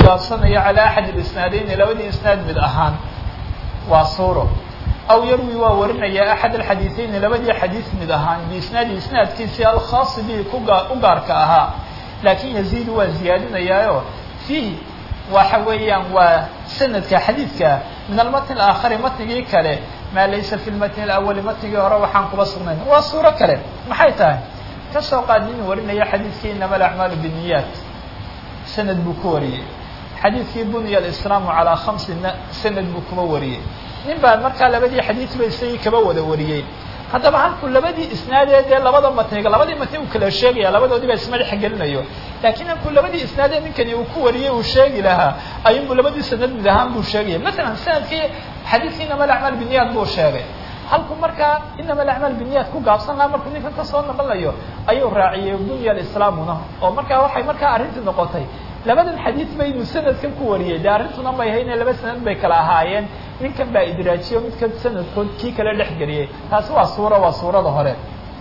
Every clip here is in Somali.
gaabsanayo calaa axad اlisnaadeyni labadii isnaad mid ahaan waa suuro aw yarwi waa warinaya axad alxadiiثeyni labadii xadiis mid ahaan biisnaadi isnaadkiisii alkhaasi bihi kugaa u gaarka ahaa laakin yaziidu waa ziyaadinayaayo fiihi waxa weeyaan waa sanadka xadiidka min almatn alaakhari matnigii kale maa laysa fi lmatni alawali matnigii hore waxaan kuba sugnayn waa suuro kale maxay tahay kasoo qaad nin warinaya xadiidkii inama alacmaalu biniyaat sanad buu ku wariyey xadiidkii bunya alislaamu calaa khamsina sanad buu kuba wariyey nin baa markaa labadii xadiidba isagii kaba wada wariyey haddaba halkuu labadii isnaadee dee labada matniga labadii matni uu kala sheegaya labadoodiiba isma dhex gelinayo laakiin halkuu labadii isnaadee ninkani uu ku wariyey uu sheegi lahaa ayuunbu labadii sanad mid ahaan buu sheegaya masalan sanadkii xadiidkii inama alacmaal biniyat buu sheegay halkuu markaa inama alacmaal biniyat ku gaabsan lahaa markuu ninkan kasoo naqlayo ayuu raaciyey bunya alislaamuna oo markaa waxay markaa arrintii noqotay labadan xadiid ba inuu sanadkan ku wariyey dee arrintuna may hayne laba sanad bay kala ahaayeen ninkan baa idraajiyo midka sanadkood kii kale dhex geliyey taasi waa suura waa suurada hore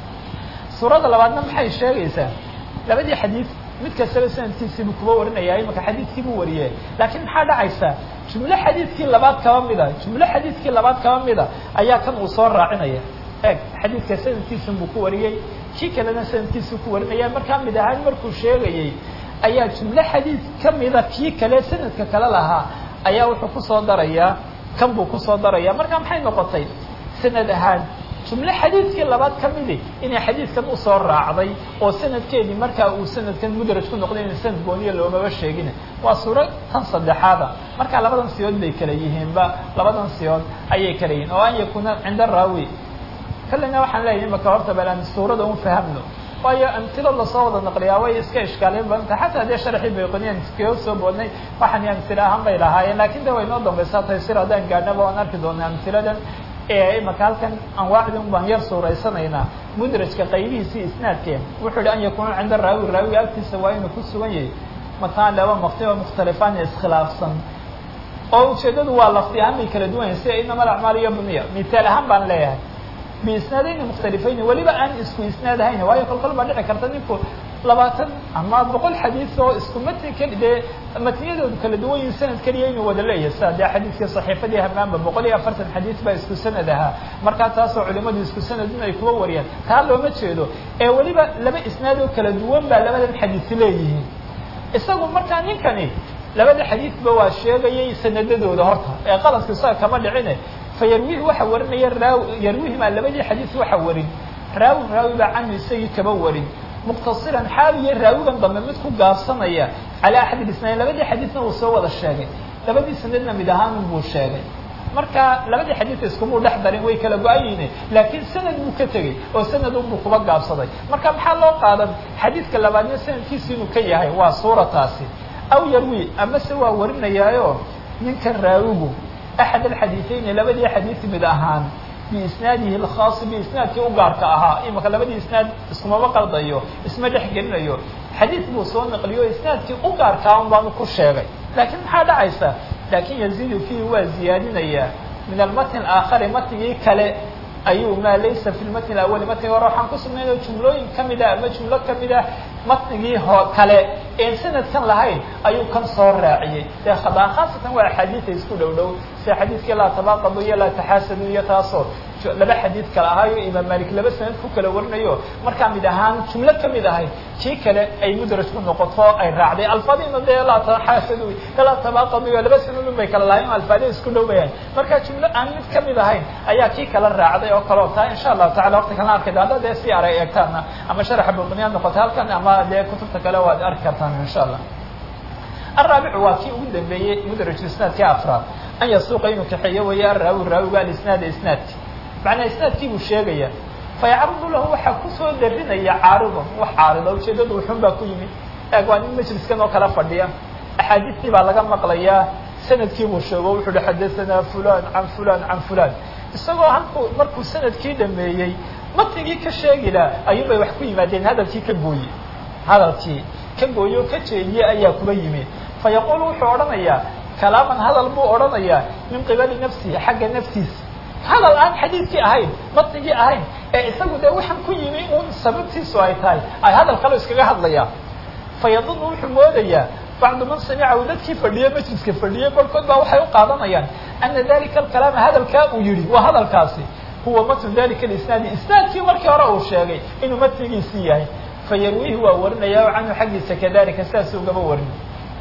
suurada labaadna maxay sheegaysaa labadii xadiid mid kastaba sanadkiisiibuu kuba warinaya imaka xadiidkii buu wariyey laakiin maxaa dhacaysa jumlo xadiidkii labaad kaba mida jumlo xadiidkii labaad kaba mida ayaa kan uu soo raacinaya eeg xadiidka sanadkiisun buu ku wariyey kii kalena sanadkiisuu ku warinaya markaa mid ahaan markuu sheegayey ayaa jumlo xadiid ka mida kii kale sanadka kale lahaa ayaa wuxuu kusoo darayaa kan buu kusoo daraya marka maxay noqotay sanad ahaan jumlo xadiidkii labaad ka midi inay xadiidkan usoo raacday oo sanadkeedii markaa uu sanadkan mudraj ku noqday in sanad gooniya loomaba sheegin waa suuro tan saddexaada marka labadan siyood bay kala yihiinba labadan siyood ayay kala yihiin oo an yakuna cinda raawi kalena waxaan leeyahay imaka horta balan suurada un fahamno waayo amtilo lasoo wada naqliyaa way iska ishkaalin badanta xataa dee sharxii bayqoniyan iskaga soo boodnay waxaan amtila ahaan bay lahaayeen lakin de way noo dambaysaa taysir haddaan gaadhnaba waan arki doonaa amtiladan imaka halkan anwaacdin baan yar suuraysanaynaa mudrajka qaybihiisii isnaadkeen wuxuu yihi an yakuna cinda raawi raawiga agtiisa waa inuu ku sugan yahay makaan laba maqti oo mukhtalifaan iskhilaafsan oo ujeedadu waa lafti ahaan bay kala duwan yahay sida inama alacmaal iyo buniya misaal ahaan baan leeyahay biisnaadayni mukhtalifayni weliba aan isku isnaad ahayn waayo kolkol baa dhici karta ninku labaatan ama boqol xadiis oo isku matni keli dee matniyadoodu kala duwan yihin sanad keliya inuu wada leeyahay sida dee xadiiskii saxiifadii hamaanba boqol iyo afartan xadiis baa isku sanad ahaa markaa taasoo culimadu isku sanad in ay kuwa wariyaan taa looma jeedo ee weliba laba isnaad oo kala duwan baa labadan xadiis leeyihiin isagu markaa ninkani labada xadiisba waa sheegayay sanadadooda horta ee qaladku isaga kama dhicine fayarwihi waxa warinaya raaw yarwihimaa labadii xadiis waxa warin raawi raawi baa canhu isagii kaba warin muqtasiran xaaliyo raawigan dambe mid ku gaabsanaya calaa axad isnayn labadii xadiisna uu soo wada sheegay labadii sanadna mid ahaan buu sheegay marka labadii xadiis iskumuu dhex darin way kala go-ayeyne laakiin sanad buu ka tegey oo sanad unbuu kuba gaabsaday marka maxaa loo qaadan xadiidka labaadna sanadkiisu inuu ka yahay waa suurataasi aw yarwi amase waa warinayaayo ninkan raawigu axad alxadiiثeyni labadii xadiis mid ahaan biisnaadihi اlkhaasi biisnaadkii u gaarka ahaa imaka labadii isnaad iskumaba qaldayo isma dhex gelinayo xadiis buu soo naqliyo isnaadkii u gaarkaa un baanu ku sheegay laakiin maxaa dhacaysa laakin yaziidu fiihi waa ziyaadinayaa min almatn aakhari matnigii kale ayuu maa laysa fi lmatn awali matniga hore waxaan ku sugnayno jumlooyin kamid ah ama jumlo kamid ah matnigii ho kale een sanadkan lahayn ayuu kan soo raaciyey dee hadaa khaasatan waa axaadiida isku dhow dhow sida xadiidkii laa tabaaqadu iyo laa taxaasadu iyo taasoo laba xadiid kale ahaayo imaam malik laba sanad ku kala warinayo markaa mid ahaan jumlo kamid ahayd kii kale ay mudraj ku noqoto ay raacday alfaadina dee laa taxaasadu laa tabaaqadu iyo laba sanadun bay kala lahayn alfaadi isku dhow bayahay marka jumlo aan mid kamid ahayn ayaa kii kala raacday oo kaleo taa insha allahu tacala waqti kalena arkay hadda dee si aray eegtaana ama sharaxa buqniyaad noqota halkan ama dee kutubta kale waad arki kartaan insha allah الرaaبع waa kii ugu dambeeyey mdraج isنaadkii afraad an yasuuqa inuu kaxeeyo weeye araawi raawiga alisnaada isnaadki macnaa isnaadkii buu sheegaya fayacruضu lahu waxaa kusoo darinaya caariضa wax caarida ujeedadu wuxun baa ku yimid eeg waa nin majliskan oo kala fadhiya axaadiistii baa laga maqlayaa sanadkii buu sheego wuxu uhi xadaثana fulan can fulan can fulan isagoo halku markuu sanadkii dhameeyey matnigii ka sheegila ayuun bay wax ku yimaadeen hadalkii ka gooye hadalkii ka gooye oo ka jeediye ayaa kuba yimi fayaqul wuxuu odhanayaa kalaaman hadal buu odhanayaa min qibali nafsihi xagga naftiisa hadal aan xadiidkii ahayn matnigii ahayn ee isagu dee waxaan ku yimi un sababtiisu ay tahay ay hadal kale iskaga hadlayaan fayadunu wuxuu moodayaa bacdu man samicahu dadkii fadhiye majliska fadhiyey barhkood baa waxay u qaadanayaan ana dalika alkalaama hadalkaa uu yihi waa hadalkaasi huwa matnu dalika alisnaadi isnaadkii markii hore uu sheegay inuu matnigiisii yahay fayarwiihi waa warinaya o canhu xaggiisa kadalika sidaas ugaba warin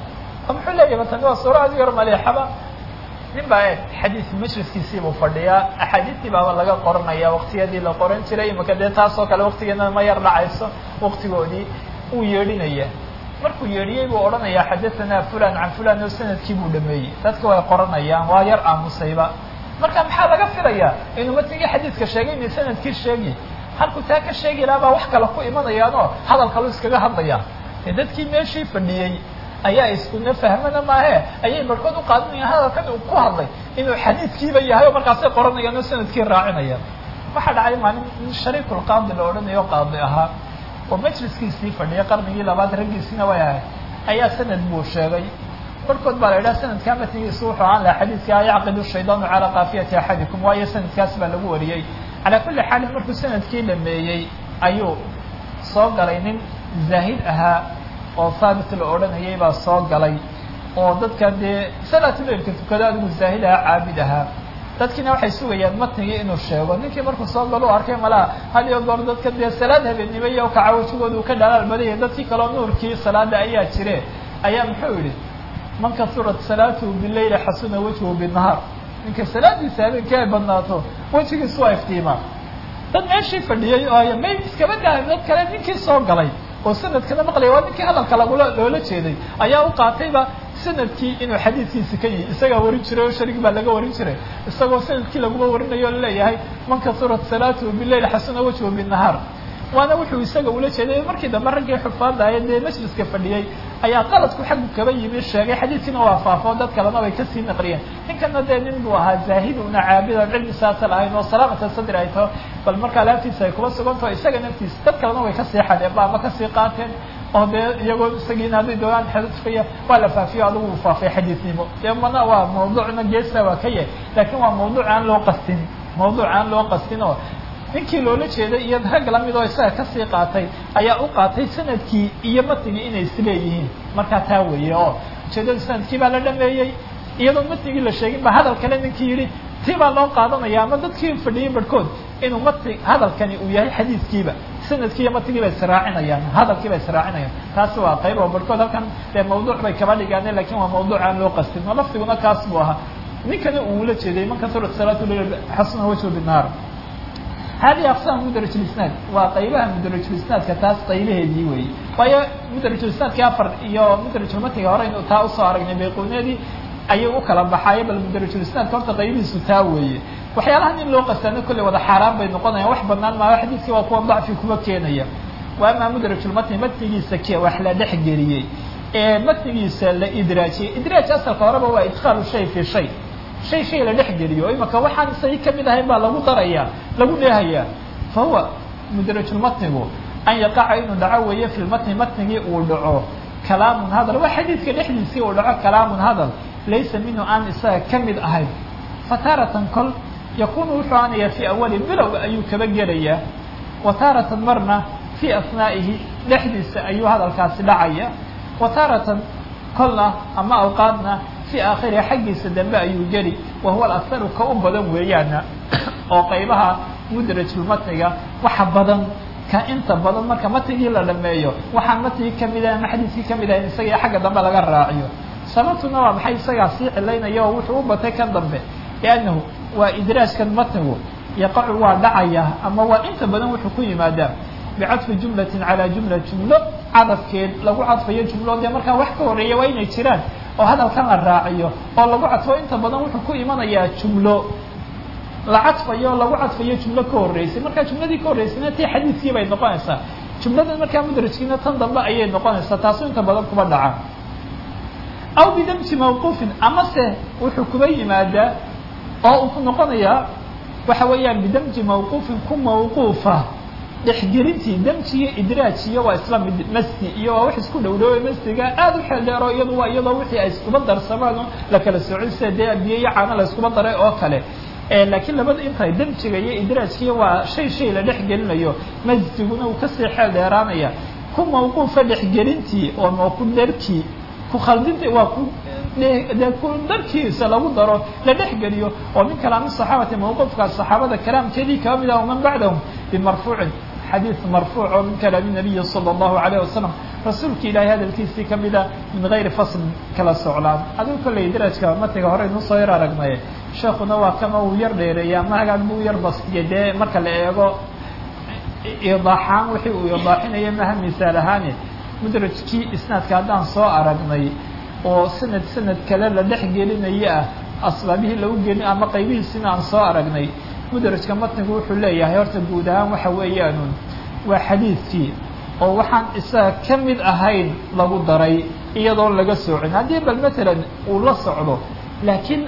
muxuu leeyahy matani waa suura adig yar maleexaba nin baa e xadiis majliskiisiibuu fadhiyaa axaadiistii baaba laga qoranaya waktiyadii la qoran jiray imaka dee taasoo kale waktigeena ma yar dhacayso waktigoodii uu yeedhinaya markuu yeedhiyey buu odhanayaa xadahanaa fulan can fulan oo sanadkii buu dhameeyey dadka way qoranayaan waa yar aamusayba marka maxaa laga filayaa inuu matnigii xadiidka sheegay inay sanadkii sheegi halkuu taa ka sheegi lahaa baa wax kale ku imanayaanoo hadal kalu iskaga hadlayaa dee dadkii meeshii fadhiyey ayaa iskuna fahmana maahe ayay barhkood u qaadanayaan hadalkan uu ku hadlay inuu xadiidkiiba yahay oo markaasay qoranayaan oo sanadkii raacinayaan waxaa dhacay maalin nin shariikulqaadi la odhanayo qaadi ahaa oo majliskiisii fadhiyay qarnigii labaad raggiisina way ahay ayaa sanad buu sheegay barhkood baa la idhaha sanadkaa matnigiisu wuxuu ahaan laha xadiidka yacqidu shaydaanu calaa kaafiyati axadikum waayo sanadkaas baa lagu wariyey calaa kulli xaalin markuu sanadkii dhameeyey ayuu soo galay nin zaahid ahaa oo haabit la odhanayay baa soo galay oo dadka dee salaatuleilka tukado adigu zaahid ahaa caabid ahaa dadkiina waxay sugayaan matnigii inuu sheego ninkii markuu soo galo u arkay malaha had iyo goor dadka dee salaad habeennimo iyo kaca wajigooda uu ka dhalaal badaya dadkii kaleo nuurkii salaada ayaa jire ayaa muxuu yihi man kasurat salaatuhu bileyli xasuna wajhu binahaar ninka salaadiisa habeenkii ay badnaato wejigiisu waa iftiimaa dad meeshii fadhiyey oo may iskaba dahay dad kale ninkii soo galay oo sanadkana maqlaya waa ninkii hadalka lagula loola jeeday ayaa u qaatayba sanadkii inuu xadiidkiisi ka yihi isagaa warin jiray oo sharig baa laga warin jiray isagoo sanadkii laguma warinayo o laleeyahay man kasurat salaatuhu bileyl xasuna wajhu binahaar waana wuxuu isaga ula jeeday markii dambe raggii xufaadaya dee majliska fadhiyey ayaa qaladku xaggu kaba yimi sheegay xadiidkiina waa faafo dad kalena way kasii naqliyeen ninkana dee nin buu ahaa zaahid una caabid on cilmi saasa lahayn oo salaamata sadri ay taho bal markaa laaftiisa ay kuba sugantaho isaga naftiisa dad kalena way kasii xadeen ba ama kasii qaateen oo dee iyagoo isagiina hadday doonaan xadfaya waa la faafiyo adigu uu faafay xadiidnimo dee mana waa mawduucna geesa waa ka yahay laakiin waa mawduuc aan loo qastin mawduuc aan loo qastin oo ninkii loola jeeday iyo rag lamid oo isaga kasii qaatay ayaa u qaatay sanadkii iyo matnigii inay isleeyihiin markaa taa weeye oo ujeedada sanadkii baa la dhameeyey iyadoo matnigii la sheegin ba hadal kale ninkii yidhi tii baa loo qaadanaya ama dadkii fadhiyey barhkood inuu matni hadalkani uu yahay xadiidkiiba sanadkii iyo matnigii bay israacinayaan hadalkii bay israacinayaan taasi waa qayb oo barhkood halkan dee mawduuc bay kaba dhigaane lakin waa mawduuc aan loo qastin oo lafdiguna kaas buu ahaa ninkana uu ula jeeday man kasurat salaatu xasuna wajhu binaar hadihi aqsam mudrajulisnaad waa qaybaha mudrajulisnaadka taas qaybaheedii weeye waayo mudrajulisnaadkii afar iyo mudrajulmatniga hore inu taa usoo aragnay bayquneedii ayay u kala baxaaye bal mudrajulisnaadka horta qaybihiisu taa weeye waxyaalahan in loo qastaano kolley wada xaaraan bay noqonayaan wax banaan maayo xadiidkii waa kuwa dacfi kuba keenaya wa amaa mudrajulmatni matnigiisa ke wax la dhex geliyey ee matnigiisa la idraajiyey idraaj asalka horeba waa idkhaalu shay fi shay shay shay la dhex geliyo imaka waxaan isagii kamid ahayn baa lagu daraya lagu dheehayaa fa huwa mudrajulmatnigu an yaqaca inuu dhaco weeye fi lmatni matnigii uu dhaco kalaamun hadal waa xadiidka dhexdiisii uu dhaco kalaamun hadal laysa minhu aan isaga kamid ahayn fataratan kol yakunu wuxuu aanaya fi awali bilowga ayuu kaba gelayaa wa taaratan marna fi asnaa'ihi dhexdiisa ayuu hadalkaasi dhacaya wa taaratan kolna ama awqaadna fi aakhiriha xaggiisa dambe ayuu geli wa huwa alaharu ka u badan weeyaana oo qaybaha mudrajulmatniga waxa badan ka inta badan marka matnigii la dhameeyo waxaan matnigii kamid ahay ama xadiiskii kamid ahayn isaga xagga dambe laga raaciyo sababtuna waa maxay isagaa sii cilaynaya oo wuxuu u batay kan dambe liannahu waa idraajkan matnigu yaqacu waa dhacaya ama waa inta badan wuxuu ku yimaadaa bicadfi jumlatin calaa jumla jumlo cadafkeed lagu cadfayo jumlo dee markaa wax ka horeeya waa inay jiraan oo hadalkan la raaciyo oo lagu cadfo inta badan wuxuu ku imanayaa jumlo la cadfayo lagu cadfayo jumlo ka horreysay markaa jumladii ka horreysayna tii xadiidkii bay noqonaysaa jumladan markaa mudrajkiina tan dambe ayay noqonaysaa taasu inta badan kuba dhaca aw bidamji mawquufin amase wuxuu kuba yimaadaa oo uu ku noqonayaa waxa weeyaan bidamji mawquufin ku mawquufa dhexgelintii damji iyo idraajiyo waa isla mid masdi iyo waa wax isku dhow dhowey masdiga aada u xeel dheero iyadu waa iyadoo wixii ay iskuba darsamaan oo la kala soocin sida dee biyo iyo caano la iskuba daray oo kale laakiin labada intay damjiga iyo idraajkiya waa shay shay la dhex gelinayo masdiguna uu kasii xeel dheeraanaya ku mawquufa dhexgelintii oo ku dherkii ku khaldinta waa ku dee ku darkiisa lagu daro la dhexgeliyo oo min kalaami saxaabati mawqufka saxaabada kalaamkeedii kaba mid ah waman bacdahum bimarfuucin xadiid marfuuc oo min kalaami nabiyi sala allahu alayh wasalam rasuulka ilaahay hadalkiisii kamid a min gayri faslin kala soclaan adigu kolley darajka matiga hore inuu soo yar aragnaye sheekuna waa kama uu yar dheereeya ama hagaan buu yar bastiya dee marka la eego idaaxaan wixii uu idaaxinaya maha misaal ahaane mudrajkii isnaadka haddaan soo aragnay oo sanad sanad kale la dhex gelinaya ah asbaabihii lagu gelin ama qaybihiisina aan soo aragnay mudrajka matnigu wuxuu leeyahay horta guud ahaan waxa weeyaanun waa xadiidkii oo waxaan isaga ka mid ahayn lagu daray iyadoon laga soocin haddii bal matalan uu la socdo laakiin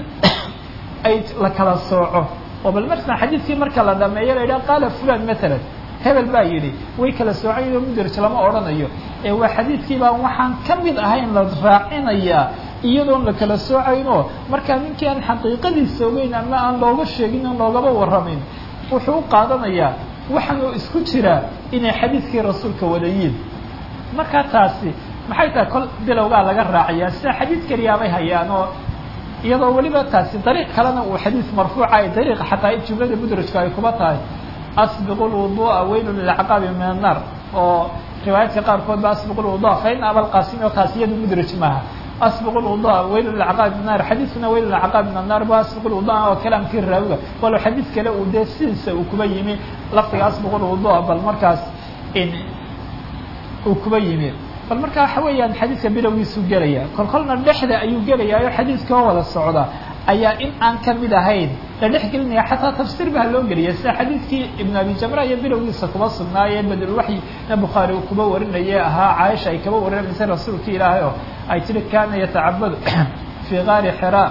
ay la kala sooco oo bal marsan xadiidkii marka la dhameeyo la yidhaha qaala fulan matalan hebel baa yidhi way kala soocayoo mudraj lama odhanayo ee waa xadiidkii baa waxaan ka mid ahayn la raacinayaa iyadoon la kala soocayno markaa ninkii aan xaqiiqadiisa ogeyn ama aan looga sheegin oo loogaba warramin wuxuu u qaadanayaa waxaanuu isku jiraa inay xadiidkii rasuulka wadayiin markaa taasi maxay tahay kol bilowgaa laga raacayaa sida xadiid keliyaabay hayaan oo iyadoo weliba taasi dariiq kalena uu xadiid marfuuca ay dariiqa xataa jumlada mudrajku ay kuba tahay asbiqu lwudu'a weylu lilcaqaabi min annaar oo riwaayaadka qaarkood ba asbiqu lwudu'a fa in abalqaasimi oo taasi iyadu mudraj maaha asbiqu lwudu'a weylu lilcaqaabi min annar xadiidkuna weylu lilcaqaabi min annar ba asbiqu lwudu'a oo kalaamkii raawiga walow xadiid kale uu dee sidiisa uu kuba yimi lafdiga asbiqu lwudu'a bal markaas in uu kuba yimi bal marka waxa weeyaan xadiidka bilowgiisuu gelaya kol kolna dhexda ayuu gelayaa oo xadiidka oo wada socda ayaa in aan ka mid ahayn la dhex gelinaya xataa tafsiir baa loo geliya sida xadiidkii ibn abi jamra iyo bilowgiisa kuba sugnaayee badulwaxyi na bukhaari uu kuba warinaye ahaa caaisha ay kaba warinaysay rasuulka ilaahay oo ay tiri kana yatacabadu fii gaari xira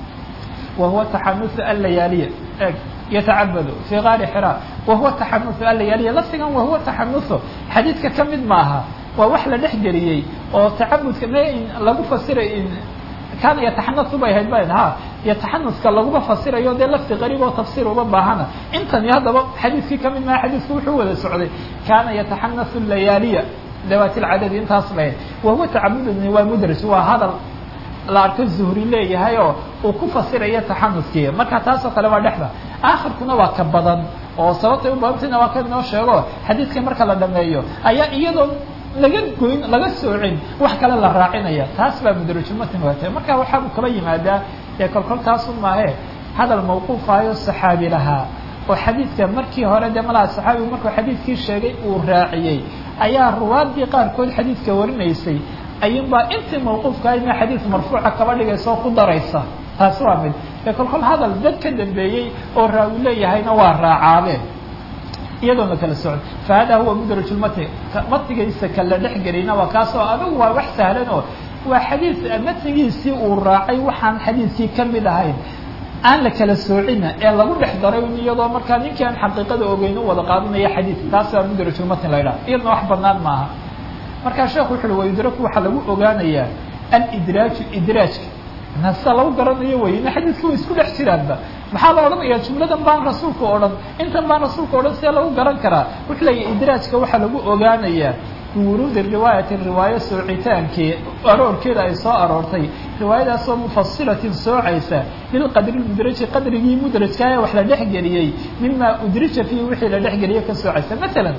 wa huwa taxanusu allayaaliya eg yatacabadu fii gaari xira wa huwa taxanusu allayaaliya lafdigan wa huwa taxanusu xadiidka ka mid maaha waa wax la dhex geliyey oo tacabudka me lagu fasiray kaana yataxanasu bay ahayd ba ha yataxanuska laguma fasirayo dee lafdi qariib oo tafsiir uma baahana intani haddaba xadiidkii kamid maha xadiidku wuxuu wada socday kaana yataxanasu layaaliya dawaati lcadadi intaas bay ahayd wahuwa tacabudni waa mudraj waa hadal la arko zuhri leeyahay oo uu ku fasirayo taxanuskii marka taasoo kale waa dhexda aakhirkuna waa ka badan oo sababtay u badantayna waa ka inoo sheego xadiidka marka la dhameeyo ayaa iyadoo laga goyn laga soocin wax kale la raacinaya taas baa mudrajumatin waatay marka waxaabuu kaba yimaadaa ee kolkol taasu maahe hadal mawquufayo saxaabi lahaa oo xadiidka markii hore dee malaha saxaabigu markuu xadiidkii sheegay uu raaciyey ayaa ruwaadii qaarkood xadiidka warinaysay ayuunbaa intii mawquufka ahaydna xadiid marfuuca kaba dhigaysa oo ku daraysa taasi waa mid ee kolkol hadal dad ka dambeeyey oo raawi leeyahayna waa raacaabeen iyadoon la kala socon fa hada huwa mudraj lmatni matnigiisa kala dhex gelina waa kaasoo adigu waa wax sahlan oo waa xadiid matnigiisii uu raacay waxaan xadiidkii ka mid ahayn aan la kala soocina ee lagu dhex daray iyadoo markaa ninkii aan xaqiiqada ogeyn u wada qaadanaya xadiid taas waa mudrajulmatni la ydhaha iyadna wax banaan maaha markaa sheekhu wuxu uhi wayudraku waxaa lagu ogaanayaa alidraaju idraajka sida lagu garanayo wey ina xadiidka way isku dhex jiraanba maxaa la odhanaya jumladan baan rasuulka odhan intan baan rasuulka odhan see lagu garan karaa wuxuu leeyahy idraajka waxaa lagu ogaanayaa biwuruudi riwaayati riwaayo soocitaankii aroorkeeda ay soo aroortay riwaayadaasoo mufasilatin soocaysa lilqadri mudraji qadrigii mudrajka ee wax la dhexgeliyey mima udrija fiihi wixii la dhexgeliyey ka soocaysa masalan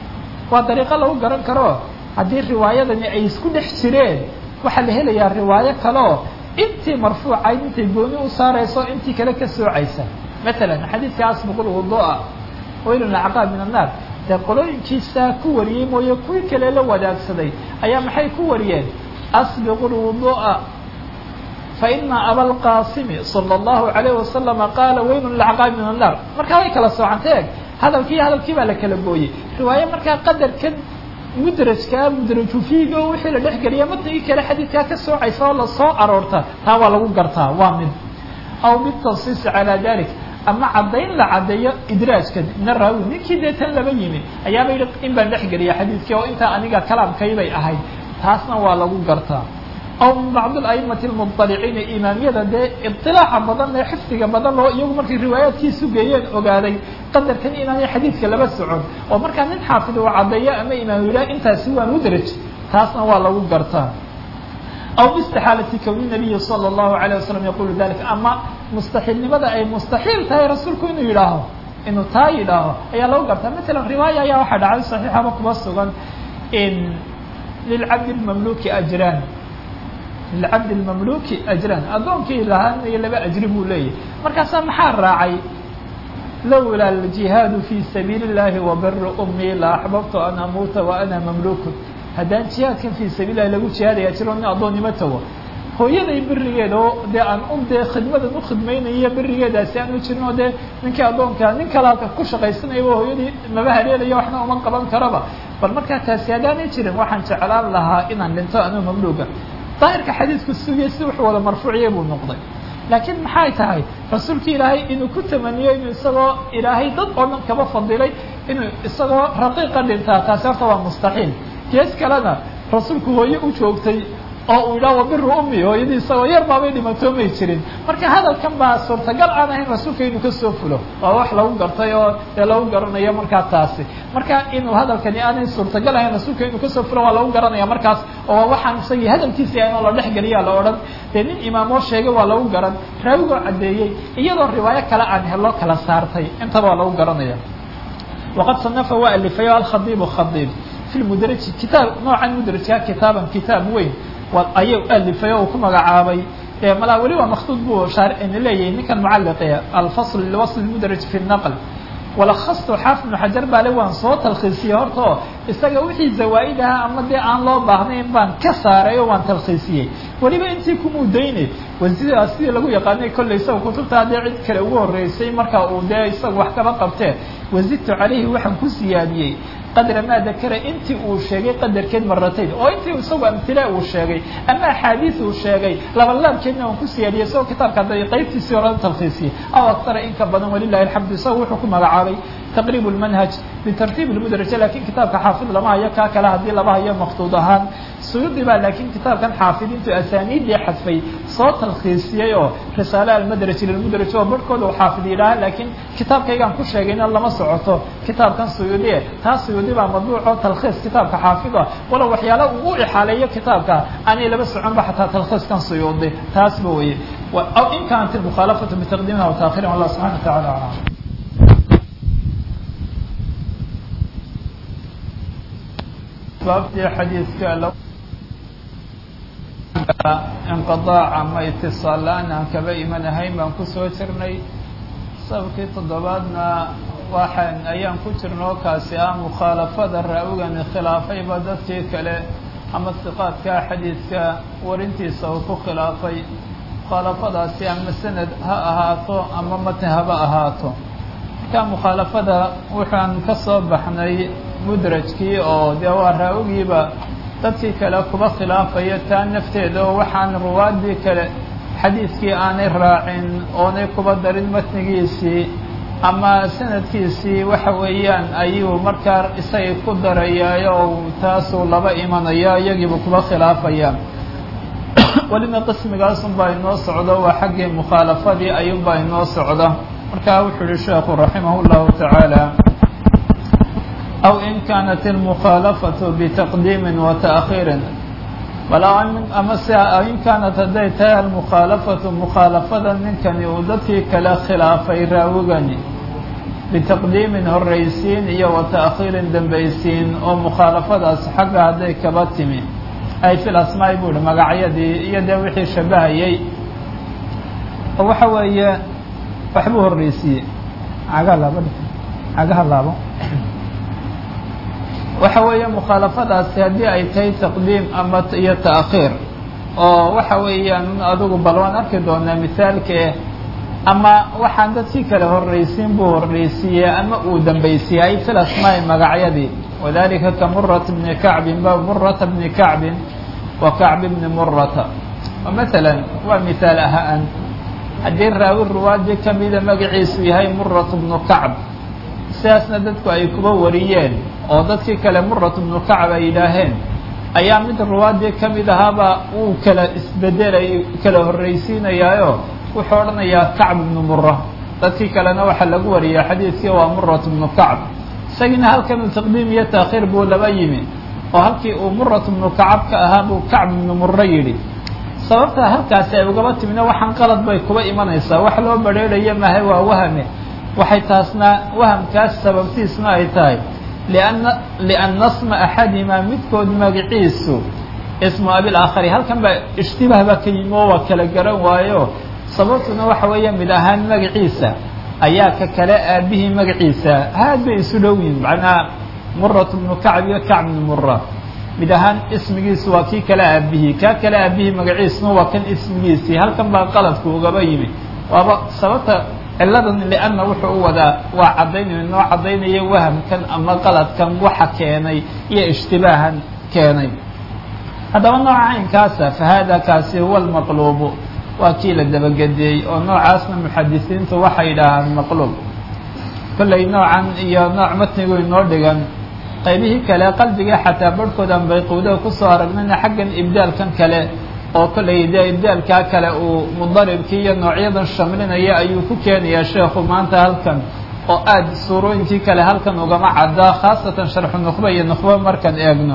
waa dariiqo lagu garan karo haddii riwaayadani ay isku dhex jireen waxaa la helayaa riwaayo kaleo intii marfuucayd intay gooni u saarayso intii kale ka soocaysa masalan xadiidka asbiqu lwudu'a waylun acqaab min annaar dee qolooyinkiisaa ku wariyey mooye kuwii kale la wadaagsaday ayaa maxay ku wariyeen asbiqu lwudu'a faina abalqaasimi sala allahu alayh wasalama qaala waylun lacqaab min annaar markaa way kala soocantay eg hadalkii hadalkii baa la kala gooyey riwaayo markaa qadarkan mudrajkaa mudraju fiiga oo wixii la dhex geliya matnigii kale xadiidkaa ka soocaysa oo lasoo aroorta taa waa lagu gartaa waa mid aw bitansiisi calaa dalik ama caddayn la caddeeyo idraajka ina raawi ninkii dee tan laba yimi ayaaba yidhi in baan dhex geliya xadiidkii oo intaa aniga kalaamkaybay ahayd taasna waa lagu gartaa aw min bacd aimati lmuطaliciina imaamiyada dee iطilaaca badan ee xifdiga badan oo iyagu markay riwaayaadkiisu geeyeen ogaaday qadarkan inaanay xadiidka laba socon oo markaa nin xaafid uu caddeeyo ama imaam yidhaha intaasi waa mudraj taasna waa lagu gartaa aw biistixaalati kowni nabiyi sala allahu alayh wasalam yaqulu dalika ama mustaxiilnimada ay mustaxiil tahay rasuulku inuu yidhaaho inuu taa yidhaaho ayaa lagu gartaa matalan riwaaya ayaa waxaa dhacday saxiixaba kuba sugan in lilcabdi lmamluki ajraan lilcabdi lmamluki ajraan addoonkii lahaanaya laba ajri buu leeyahy markaasaa maxaa raacay lowlaa aljihaadu fi sabiili اllahi wabiru umii la axbabtu an amuuta wa ana mamlukun haddaan jihaadkan fii sabiil lahi lagu jihaadaya jiro nin addoonnimo tago hooyaday berigeeda oo dee aan un dee khidmadan u khidmaynaya berigeedaasi aan u jirin oo dee ninkii addoonka nin kale halka ku shaqaysanayaba hooyadii maba haleelaya waxna uma qaban karaba bal markaa taasi haddaanay jirin waxaan jeclaan lahaa inaan dhinto anuu mamluuga daahirka xadiidku sugaya si wuxuu wada marfuuciya buu noqday laakiin maxay tahay rasuulki ilaahay inuu ku tamaniyo inuu isagoo ilaahay dad oo dhan kaba fadilay inuu isagoo raqiiqa dhintaa taasi horta waa mustaxiil gees kalena rasuulku hooye u joogtay oo uu yidhaha wabiru ummi hooyadii isagoo yar baabay dhimatoomay jirin marka hadalkan baa suurtagal aan ahayn rasuulka inuu kasoo fulo waa wax lagu gartay oo dee lagu garanayo markaa taasi marka inuu hadalkani aanay suurtagal ahayn rasuulka inuu kasoo fulo waa lagu garanaya markaas oo waxaan isagii hadalkiisi inoo la dhexgeliya la odhan dee nin imaamoo sheegay waa lagu garan raawigoo caddeeyey iyadoo riwaayo kale aan helo kala saartay intaba waa lagu garanaya waqad sanafa waa alifayo alkhadiibu khadiib fi lmudraji kitaab noocan mudrajka kitaaban kitaab weyn ayuu alifay oo uu ku magacaabay malaa weli waa maktuud buu shaaricina leeyahay ninkan mucalliqe alfasl liwasl mudraj fi naql walakastu xaafid ibnu xajar baale waan soo talkhiisiyey horta oo isaga wixii zawaa-id ahaa ama dee aan loo baahnayn baan ka saaray oo waan talkhiisiyey weliba intii kumudayne wasidaa sidii lagu yaqaanay kollay isaga kutubta haddee cid kale ugu horreysay marka uu dee isaga wax kaba qabtee wazidtu calayhi waxaan ku siyaadiyey qadra maa dakara intii uu sheegay qadarkeed maratayn oo intii isagu amhila uu sheegay ama axaadiis uu sheegay labalaabkeedna waan ku siyaadiyey isagoo kitaabka hadda qaybtiisii horada talkhiisiyey aw aktara inka badan walilahi alxamdu isaga wuxuu ku magacaabay taqriib lmanhaj bitartiib lmudraja lakin kitaabka xaafid lama hayo kaa kale haddii laba hayo maktuud ahaan suyuudi baa laakiin kitaabkan xaafid intuu asaaniiddii xadfay soo talkhiisiyey oo risaale almadraj lilmudraj oo barhkooda uu xaafid yidhaaha laakiin kitaabkaygaan ku sheegayna lama socoto kitaabkan suyuudi taa suyuudi baa madbuuco talkhiis kitaabka xaafida walow waxyaala uu u ixaaleeyo kitaabka aanay laba soconba xataa talkhiiskan suyuudi taasba weye aw in kaanat mukhaalafatu bitaqdiimiha wa taakhirin wallah subxana wa tacala aclam baabtii xadiidka inqidaac ama itisaal la-aan aan kaba imanahayn baan kusoo jirnay sababkii toddobaadna waxaan ayaan ku jirnoo kaasi ah mukhaalafada raawigani khilaafayba dadkii kale ama siqaadka xadiidka warintiisa uu ku khilaafay mukhaalafadaasi ama sanad ha ahaato ama matn haba ahaato marka mukhaalafada waxaan ka soo baxnay mudrajkii oo dee waa raawigiiba dadkii kale kuba khilaafaya taa nafteeda oo waxaan ruwaadii kale xadiidkii aanay raacin oonay kuba darin matnigiisii ama sanadkiisii waxa weeyaan ayuu markaa isagay ku darayaayo oo taasuu laba imanaya iyagiiba kuba khilaafaya welina qismigaasun baa inoo socdo waa xaggii mukhaalafadii ayuunbaa inoo socda markaa wuxuu yihi sheekhu raximah اllahu tacaala aw in kaanat اlmukhaalafaةu bitaqdiimi wata'khiiri bal ama se in kaanat hadday tahay almukhaalafatu mukhaalafada ninkani uu dadkii kale khilaafay raawigani bitaqdiimin horraysiin iyo wa ta'khiirin dambaysiin oo mukhaalafadaas xagga hadday kaba timi ay fil asmaa'i buu ihi magacyadii iyo dee wixii shabahayay oo waxa weeye waxbuu horreysiiyey cagaha laabo cagaha laabo waxa weeye mukhaalafadaasi haddii ay tahay taqdiim ama iyo ta'khiir oo waxa weeyaan adigu bal waan arki doonaa mithaalkee ama waxaan dadkii kale horreysiin buu horreysiiyey ama uu dambaysiiyey ay fil asmaa'i magacyadii wadalika ka murata bni kacbin ba murata bni kacbin wa kacbi bni murata oo masalan waa mithaal ahaan haddii raawi ruwaadii kamida magaciisu yahay muratu bnu kacb sidaasna dadku ay kuba wariyeen oo dadkii kale muratu bnu kacb ay yidhaaheen ayaa mid ruwaadii ka mid ahaaba uu kala isbedelay kala horreysiinayaayo wuxuu odhanayaa kacb ibnu mura dadkii kalena waxaa lagu wariyaa xadiidkii waa murat bnu kacb isagiina halkan uu taqdiim iyo taakhiir buu laba yimi oo halkii uu murat bnu kacab ka ahaa buu kacb ibnu muro yidhi sababta halkaasi ay ugaba timina waxaan qalad bay kuba imanaysaa wax loo badrheerayo mahay waa wahame waxay taasna wahamkaas sababtiisna ay tahay lianna lianna sma axadimaa midkood magaciisu ismu abil aakhari halkan baa ishtibaah baa ka yimi oo waa kala garan waayo sababtuna waxa weeya mid ahaan magaciisa ayaa ka kale aabihii magaciisa haad bay isu dhow yihin macnaa murat bnu kacb iyo kacb bnu mura mid ahaan ismigiisu waa kii kale aabihii kaa kale aabihii magaciisuna waa kan ismigiisii halkan baa qaladku ugaba yimi waaba sababta ciladan lianna wuxuu u wadaa waa caddaynay noo caddaynaya wahamkan ama qaladkan waxa keenay iyo ishtibaahan keenay haddaba nooca caynkaasa fa hada kaasi huwa almaqluubu waa kii la dabagedeeyey oo noocaasna muxadisiintu waxay yidhaahaan maqluub kollay noocan iyo nooc matnigu inoo dhigan qaybihii kale qalbiga xataa barhkoodan bayquudaha kusoo aragnayna xaggan ibdaalkan kale oo kollay dee ibdaalkaa kale uu mudaribkii iyo noocyadan shamlinaya ayuu ku keenayaa sheekhu maanta halkan oo aada suurooyinkii kale halkan ugama caddaa khaasatan sharxu nukhba iyo nukhba markaan eegno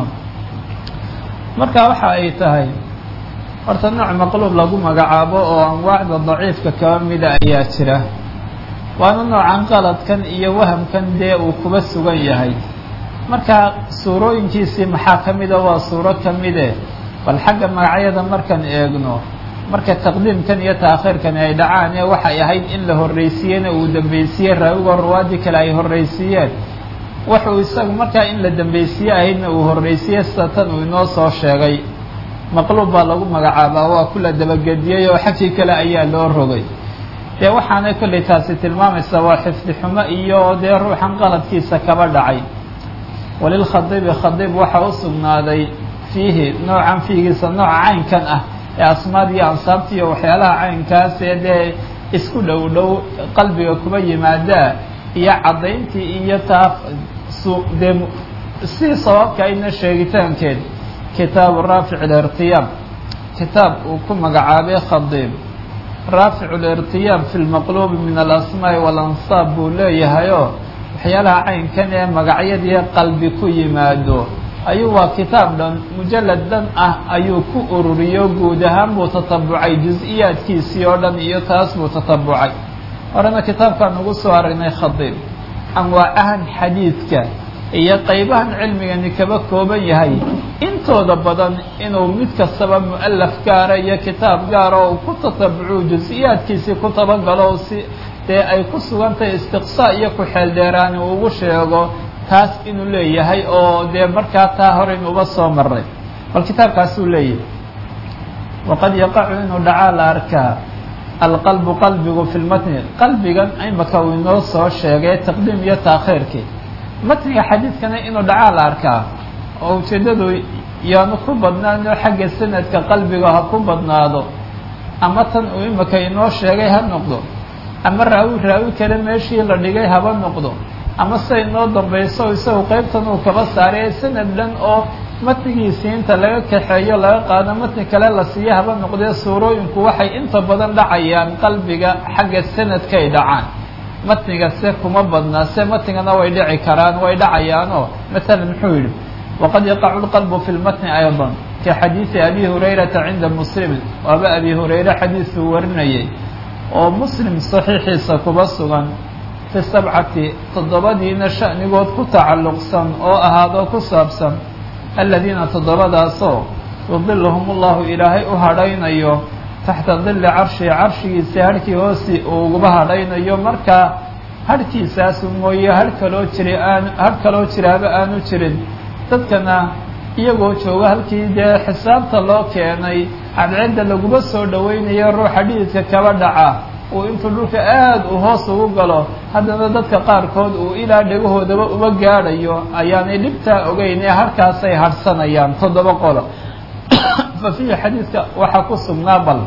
marka waxa ay tahay horta nooc maqluub lagu magacaabo oo anwaacda daciifka kaba mida ayaa jira waana noocan qaladkan iyo wahamkan dee uu kuba sugan yahay marka suurooyinkiisii maxaa ka mida waa suuro ka mide bal xagga magacyada markaan eegno marka taqdiimkan iyo taakhiirkan ay dhacaan ee waxay ahayd in la horreysiiyena uu dambaysiiyey raawigoo ruwaadii kale ay horreysiiyeen wuxuu isagu markaa in la dambaysiye ahaydna uu horreysiiyey sida tan uu inoo soo sheegay maqluub baa lagu magacaabaa waa kula dabagediyey oo xagkii kale ayaa loo rogay dee waxaanay kollay taasi tilmaamaysaa waa xifdi xumo iyo dee ruuxan qaladkiisa kaba dhacay walilkhadiibi khadiib waxaa u sugnaaday fiihi noocan fiigiisa nooca caynkan ah ee asmaad iyo ansaabta iyo waxyaalaha caynkaas ee dee isku dhow dhow qalbiga kuba yimaadaa iyo caddayntii iyo taa dee si sababka ayna sheegitaankeed kitaabu raafic alirtiyaab kitaab uu ku magacaabay khadiib raafic alirtiyaab fi lmaqluubi min alasmaa'i walansaab buu leeyahayoo waxyaalaha caynkan ee magacyadii qalbi ku yimaado ayuu waa kitaab dhan mujalad dhan ah ayuu ku ururiyo guud ahaan buu tatabucay jus-iyaadkiisii oo dhan iyo taas buu tatabucay horena kitaabkaan ugu soo aragnay khadiib anwaacahan xadiidka iyo qaybahan cilmigani kaba kooban yahay intooda badan inuu mid kastaba mu'alaf gaara iyo kitaab gaara oo uu ku tatabucu jus-iyaadkiisii ku tabagalo si dee ay ku sugantahay istiqsaa iyo ku-xeel dheeraani uu ugu sheego taas inuu leeyahay oo dee markaa taa hore inuuba soo maray bal kitaabkaasuu leeyahay waqad yaqacu inuu dhacaa la arkaa alqalbu qalbigu fi lmatni qalbigan imaka uu inoo soo sheegay taqdiim iyo taakhiirkii matniga xadiidkana inuu dhacaa la arkaa oo ujeeddadu yaanu ku badnaano xagga sanadka qalbiga ha ku badnaado ama tan uu imaka inoo sheegay ha noqdo ama raawi raawi kale meeshii la dhigay haba noqdo ama siday inoo dambayso isagu qeybtan uu kaba saaray sanad dhan oo matnigiisii inta laga kaxeeyo laga qaado matni kale la siiyo haba noqdee suurooyinku waxay inta badan dhacayaan qalbiga xagga sanadkay dhacaan matniga se kuma badnaa se matnigana way dhici karaan way dhacayaanoo masalan muxuu yidhi waqad yaqacu lqalbu fi lmatni ayضa ka xadiidi abi hurayrata cinda muslimin waaba abi hurayre xadiidkuu warinayay oo muslim saxiixiisa kuba sugan fi sabcati toddobadiina sha'nigood ku tacalluqsan oo ahaadoo ku saabsan aladiina toddobadaasoo yudiluhum ullahu ilaahay u hadhaynayo taxta dilli carshi carshigiisa harhkii hoosi uu uguba hadhaynayo markaa harhkiisaasu mooye har kaloo jira aan har kaloo jiraaba aanu jirin dadkana iyagoo jooga halkii dee xisaabta loo keenay cadcedda laguma soo dhowaynayo ruuxa dhididka kaba dhaca uu intuu dhulka aada u hoos ugu galo haddana dadka qaarkood uu ilaa dhegahoodaba uma gaadhayo ayaanay dhibtaa ogeyn ee halkaasay hadhsanayaan toddoba qolo fa fiihi xadiidka waxaa ku sugnaa bal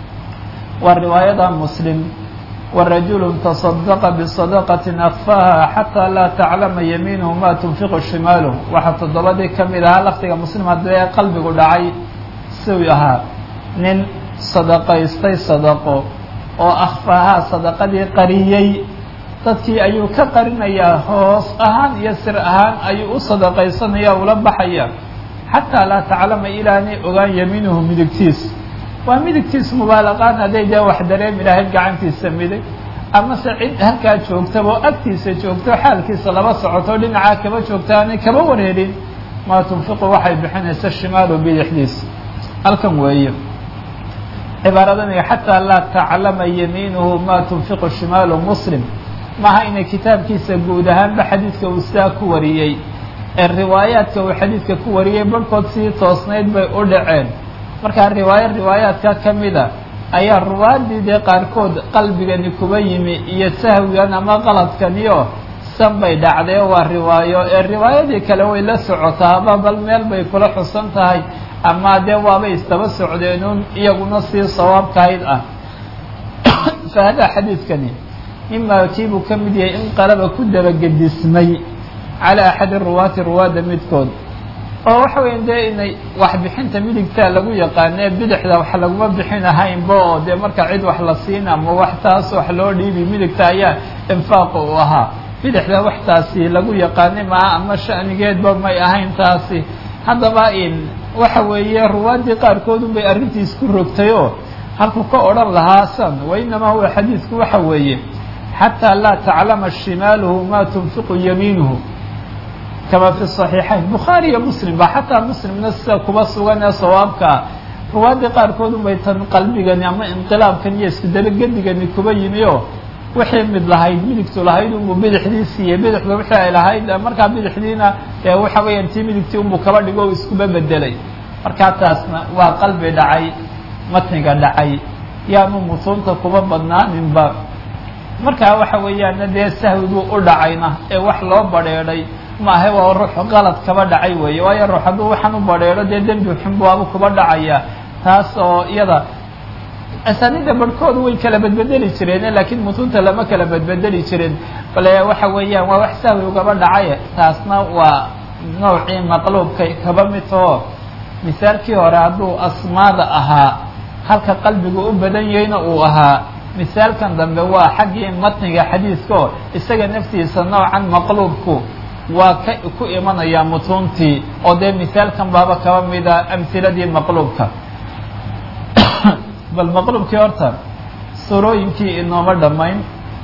waa riwaayada muslim warajulu taصadaqa bisadaqatin akfaha xataa laa taclama yamiinuhu ma tunfiqu shimaaluh waxaa toddobadii ka mid ahaa lafdiga muslim haddii ee qalbigu dhacay siuu ahaa nin sadaqaystay sadaqo oo akhfahaa sadaqadii qariyey dadkii ayuu ka qarinayaa hoos ahaan iyo sir ahaan ayuu u sadaqaysanaya ula baxaya xataa laa taclama ilaanay ogaan yamiinuhu midigtiis waa midigtiisu mubaalaqaan hadday dee wax dareemi lahayd gacantiisa midig amase cid halkaa joogtaba oo agtiisa joogto xaalkiisa laba socoto dhinacaa kaba joogta aanay kaba wareerin maa tunfiqu waxay bixinaysa shimaalu bidixdiisa halkan weeye cibaaradan xataa laa taclama yamiinuhu maa tunfiqu shimaalu muslim maaha inay kitaabkiisa guud ahaanba xadiidka uu sidaa ku wariyey ee riwaayaadka uu xadiidka ku wariyey barhkood sii toosnayd bay u dhaceen markaa riwaayo riwaayaadka ka mida ayaa ruwaadii dee qaarkood qalbigani kuba yimi iyo sahwigan ama qaladkaniyo san bay dhacdee waa riwaayo ee riwaayadii kale way la socotaaba bal meel bay kula xusan tahay ama dee waabay istaba socdeenun iyaguna sii sawaabkahayd ah fa hadaa xadiidkani mimaa kiibuu ka mid yahay in qalaba ku dabagedismay calaa axadi ruwaati ruwaadda midkood oo waxa weya dee inay waxbixinta midigtaa lagu yaqaanee bidixda wax laguma bixin ahaynba oo dee marka cid wax la siin ama wax taas wax loo dhiibi midigta ayaa infaaqa u ahaa bidixda wax taasi lagu yaqaanay maa ama shanigeedba may ahayn taasi haddaba in waxa weeye ruwaaddii qaarkood unbay arrintiis ku rogtayoo halkuu ka odhan lahaa san wa inamaa huwa xadiidku waxa weeye xataa laa taclama shimaaluhu maa tunfiqu yamiinuhu kama fi صaxiixayn bukhaari iyo muslim ba xataa muslimna sida kuba sugan ee sawaabkaa ruwaaddii qaarkood unbay tan qalbigani ama inqilaabkan iyo isku dabagedigani kuba yimi oo wixii mid lahayd midigtu lahayd unbuu bidixdii siiyey bidixda wixii ay lahayd markaa bidixdiina ee waxa weeyaan tii midigtii unbuu kaba dhigo o iskuba bedelay markaa taasna waa qalbi dhacay matniga dhacay yaanu mutuunta kuba badnaaninba markaa waxa weeyaana dee sahwiguu u dhacayna ee wax loo badheedhay maahe waa ruux qalad kaba dhacay weeye waayo ruux hadduu waxaan u badheedho dee dembi xunbuabu kuba dhacaya taas oo iyada asaanida barhkoodu way kala bedbedeli jireen laakiin mutunta lama kala bedbedeli jirin bale waxa weeyaan waa wax sahwi ugaba dhacay taasna waa noocii maqluubka kaba mid oo misaalkii hore hadduu asmaada ahaa halka qalbigu u badan yahayna uu ahaa misaalkan dambe waa xaggii matniga xadiiskaoo isaga naftiisa noocan maqluubku waa ka ku imanayaa mutuuntii oo dee misaalkan baaba kaba mida amhiladii maqluubka bal maqluubkii horta surooyinkii inooma dhammayn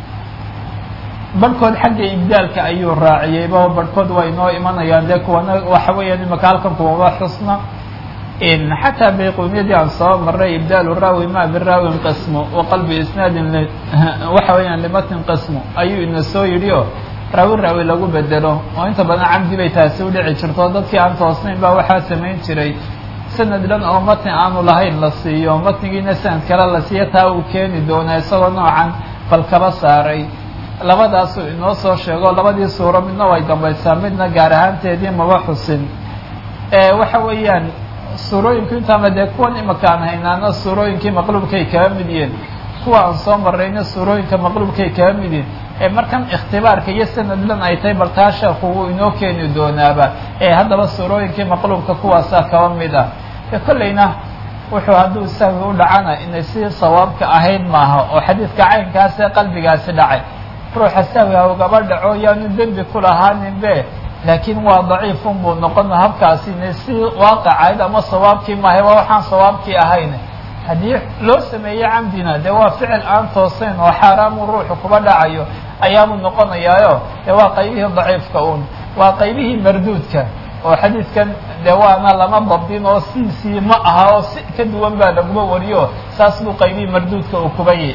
barhkood xagga ibdaalka ayuu raaciyeyba barhkood waa inoo imanayaan dee kuwana waxa weeyaan imaka halkan kuwaba xusna xataa bayquniyadii aan soo maray ibdaalu raawi ma biraawin qismu wa qalbi isnaadin waxa weeyaan limatnin qismu ayuu ina soo yidhi oo raawi raawi lagu bedelo oo inta badan camdi bay taasi u dhici jirto dadkii aan toosnayn baa waxaa samayn jiray sanad dhan oo matni aanu lahayn la siiyo matnigiina sanad kale la siiyo taa uu keeni doona isagoo noocan bal kaba saaray labadaasuu inoo soo sheego labadii suuro midna way dambaysaa midna gaar ahaanteedii maba xusin waxa weeyaan suurooyinku intaama dee kuwan imaka aan haynaana suurooyinkii maqluubkay kaga mid yihiin kuwa aan soo marayna suurooyinka maqluubkay kaga mid yihiin ee markan ikhtibaarka iyo sanadlan ay tahay bal taa sheekhu wuu inoo keeni doonaaba ee haddaba suurooyinkii maqluubka kuwaasaa kaba mid ah e kollayna wuxuu hadduu sahwi u dhacana inay si sawaabka ahayd maaha oo xadiidka caynkaasee qalbigaasi dhacay ruuxa sahwi ha ugaba dhaco yaanu dembi ku lahaaninbe laakiin waa daciifun buu noqon habkaasi inay si waaqacayd ama sawaabkii maahay waa waxaan sawaabkii ahayn haddii loo sameeyey camdina dee waa ficil aan toosayn oo xaaraamu ruuxu kuba dhacayo ayaabuu noqonayaayo dee waa qaybihii daciifka un waa qaybihii marduudka oo xadiidkan dee waana lama dabdin oo siisii ma aha oo si ka duwan baa laguma wariyo saas buu qaybihii marduudka uu kuba yihi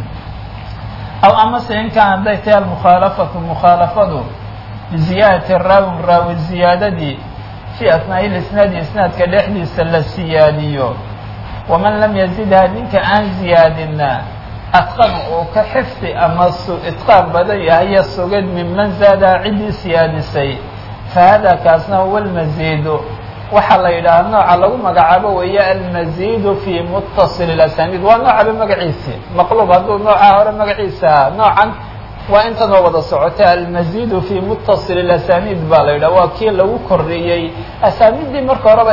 aw amase inkaan hadday tahay almukhaalafatu mukhaalafadu biziyaadati raawin raawi ziyaadadii fii asnaa'i lisnaadi isnaadka dhexdiisa la siyaadiyo waman lam yazidha ninka aan ziyaadina atqan uu ka xifdi ama itqaan badan yahayo sugid minman zaadaha ciddii siyaadisay fa hada kaasna huwa almaziidu waxaa la yidhaha nooca lagu magacaabo weeye almaziidu fi muttasil ilasaniid waa noocaba magaciisi maqluub hadduu noocaa hore magaciisa noocan waa intanoo wada socota almaziidu fi muttasil ilasaniid baa la yidhaha waa kii lagu kordhiyey asaaniiddii marka horeba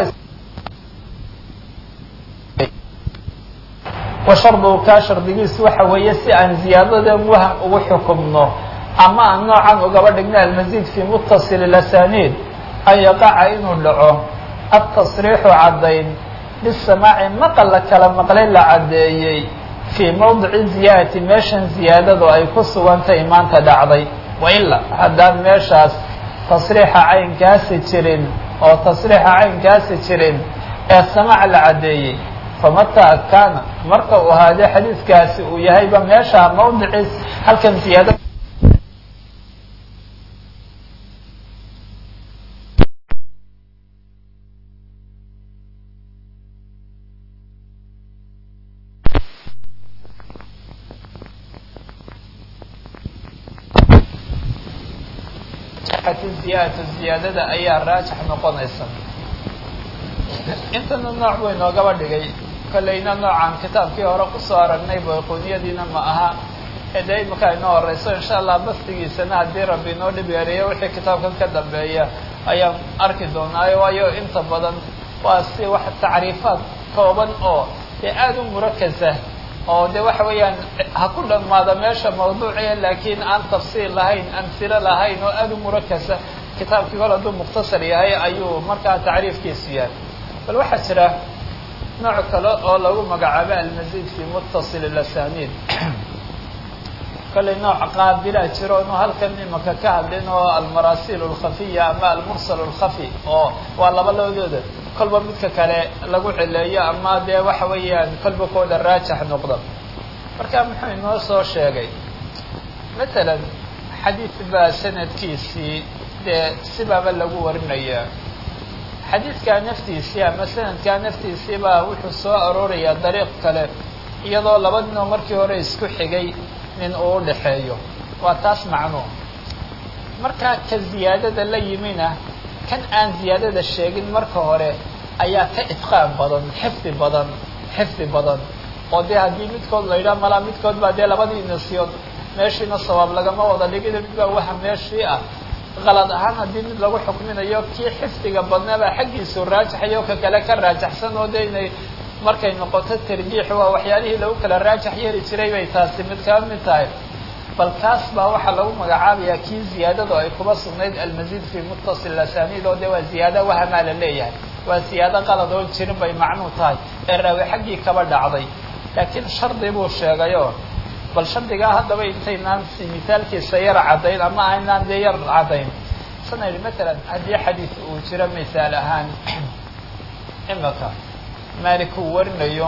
wa sharduhu kaa shardigiisu waxa weeye si aan ziyaadada waham ugu xukumno ama aan noocan ugaba dhigna almaziid fi muttasil ilasaniid an yaqaca inuu dhaco atasriixu caddayn bisamaaci maqal la kala maqlay la caddeeyey fii mawdici ziyaadati meeshan ziyaadadu ay ku sugantay maanta dhacday waila haddaan meeshaas tasriixa caynkaasi jirin oo tasriixa caynkaasi jirin ee samaac la caddeeyey famataa kaana marka uu ahaadee xadiidkaasi uu yahayba meesha mawdiciis halkan ziyaada ziyaadatu ziyaadada ayaa raajix noqonaysa intana nooc buu inoogaba dhigay kollayna noocan kitaabkii hore kusoo aragnay bayquniyadiina ma aha ee dee imika inoo horeyso insha allah bastigiisana haddii rabbi inoo dhib yareeyo wixii kitaabkan ka dambeeya ayaan arki doonaayo waayo inta badan waa si wax tacriifaad kooban oo dee aada u murakasa oo de waxa weeyaan ha ku dhammaada meesha mawduuciya laakiin aan tafsiil lahayn amhilo lahayn oo aada u murakasa kitaabkii kol hadduu mukhtasar yahay ayuu markaa tacriifkiisu yahay bal waxaa jira nooc kale oo lagu magacaabo almazid fi muttasil ilasaniid kollay nooc qaabilaa jiro inuu halkan imaka ka hadlin oo almaraasil alkhafiya ama almursal alkhafi oo waa laba labadooda kolba midka kale lagu cileeyo ama dee waxa weeyaan kolba kooda raajax noqda marka muxuu inoo soo sheegay matalan xadiid baa sanadkiisii dee sibaaba lagu warinayaa xadiidkaa naftiisii ama sanadkaa naftiisii baa wuxuu soo aroorayaa dariiq kale iyadoo laba ninoo markii hore isku xigay nin uu udhaxeeyo waa taas macnuu markaa ka ziyaadada la yimina kan aan ziyaadada sheegin marka hore ayaa ka itqaan badan xifdi badan xifdi badan oo dee haddii midkood la yidhaha malaa midkood baa dee labadii nasiyood meeshiina sawaab lagama wada dhigida mid baa waha meeshii ah qalad ahaan haddii mid lagu xukminayo kii xifdiga badnaabaa xaggiisu raajaxayo ka kale ka raajaxsan oo de inay markay noqoto tarjiix waa waxyaalihii lagu kala raajax yeeli jiray bay taasi mid kaba mid tahay bal kaas baa waxaa lagu magacaabayaa kii ziyaadadu ay kuba sugnayd almazid fi muttasil asaniid oo de waa ziyaado wahamaa la leeyahay waa ziyaado qalad oon jirin bay macnuu tahay ee raawi xaggii kaba dhacday laakiin shardi buu sheegayo bal shardigaa haddaba intaynaan si misaalkiisa yar caddayn ama aynaan dee yar caddayn sana yidhi matalan haddii xadiid uu jiro misaal ahaan imaka malik uu warinayo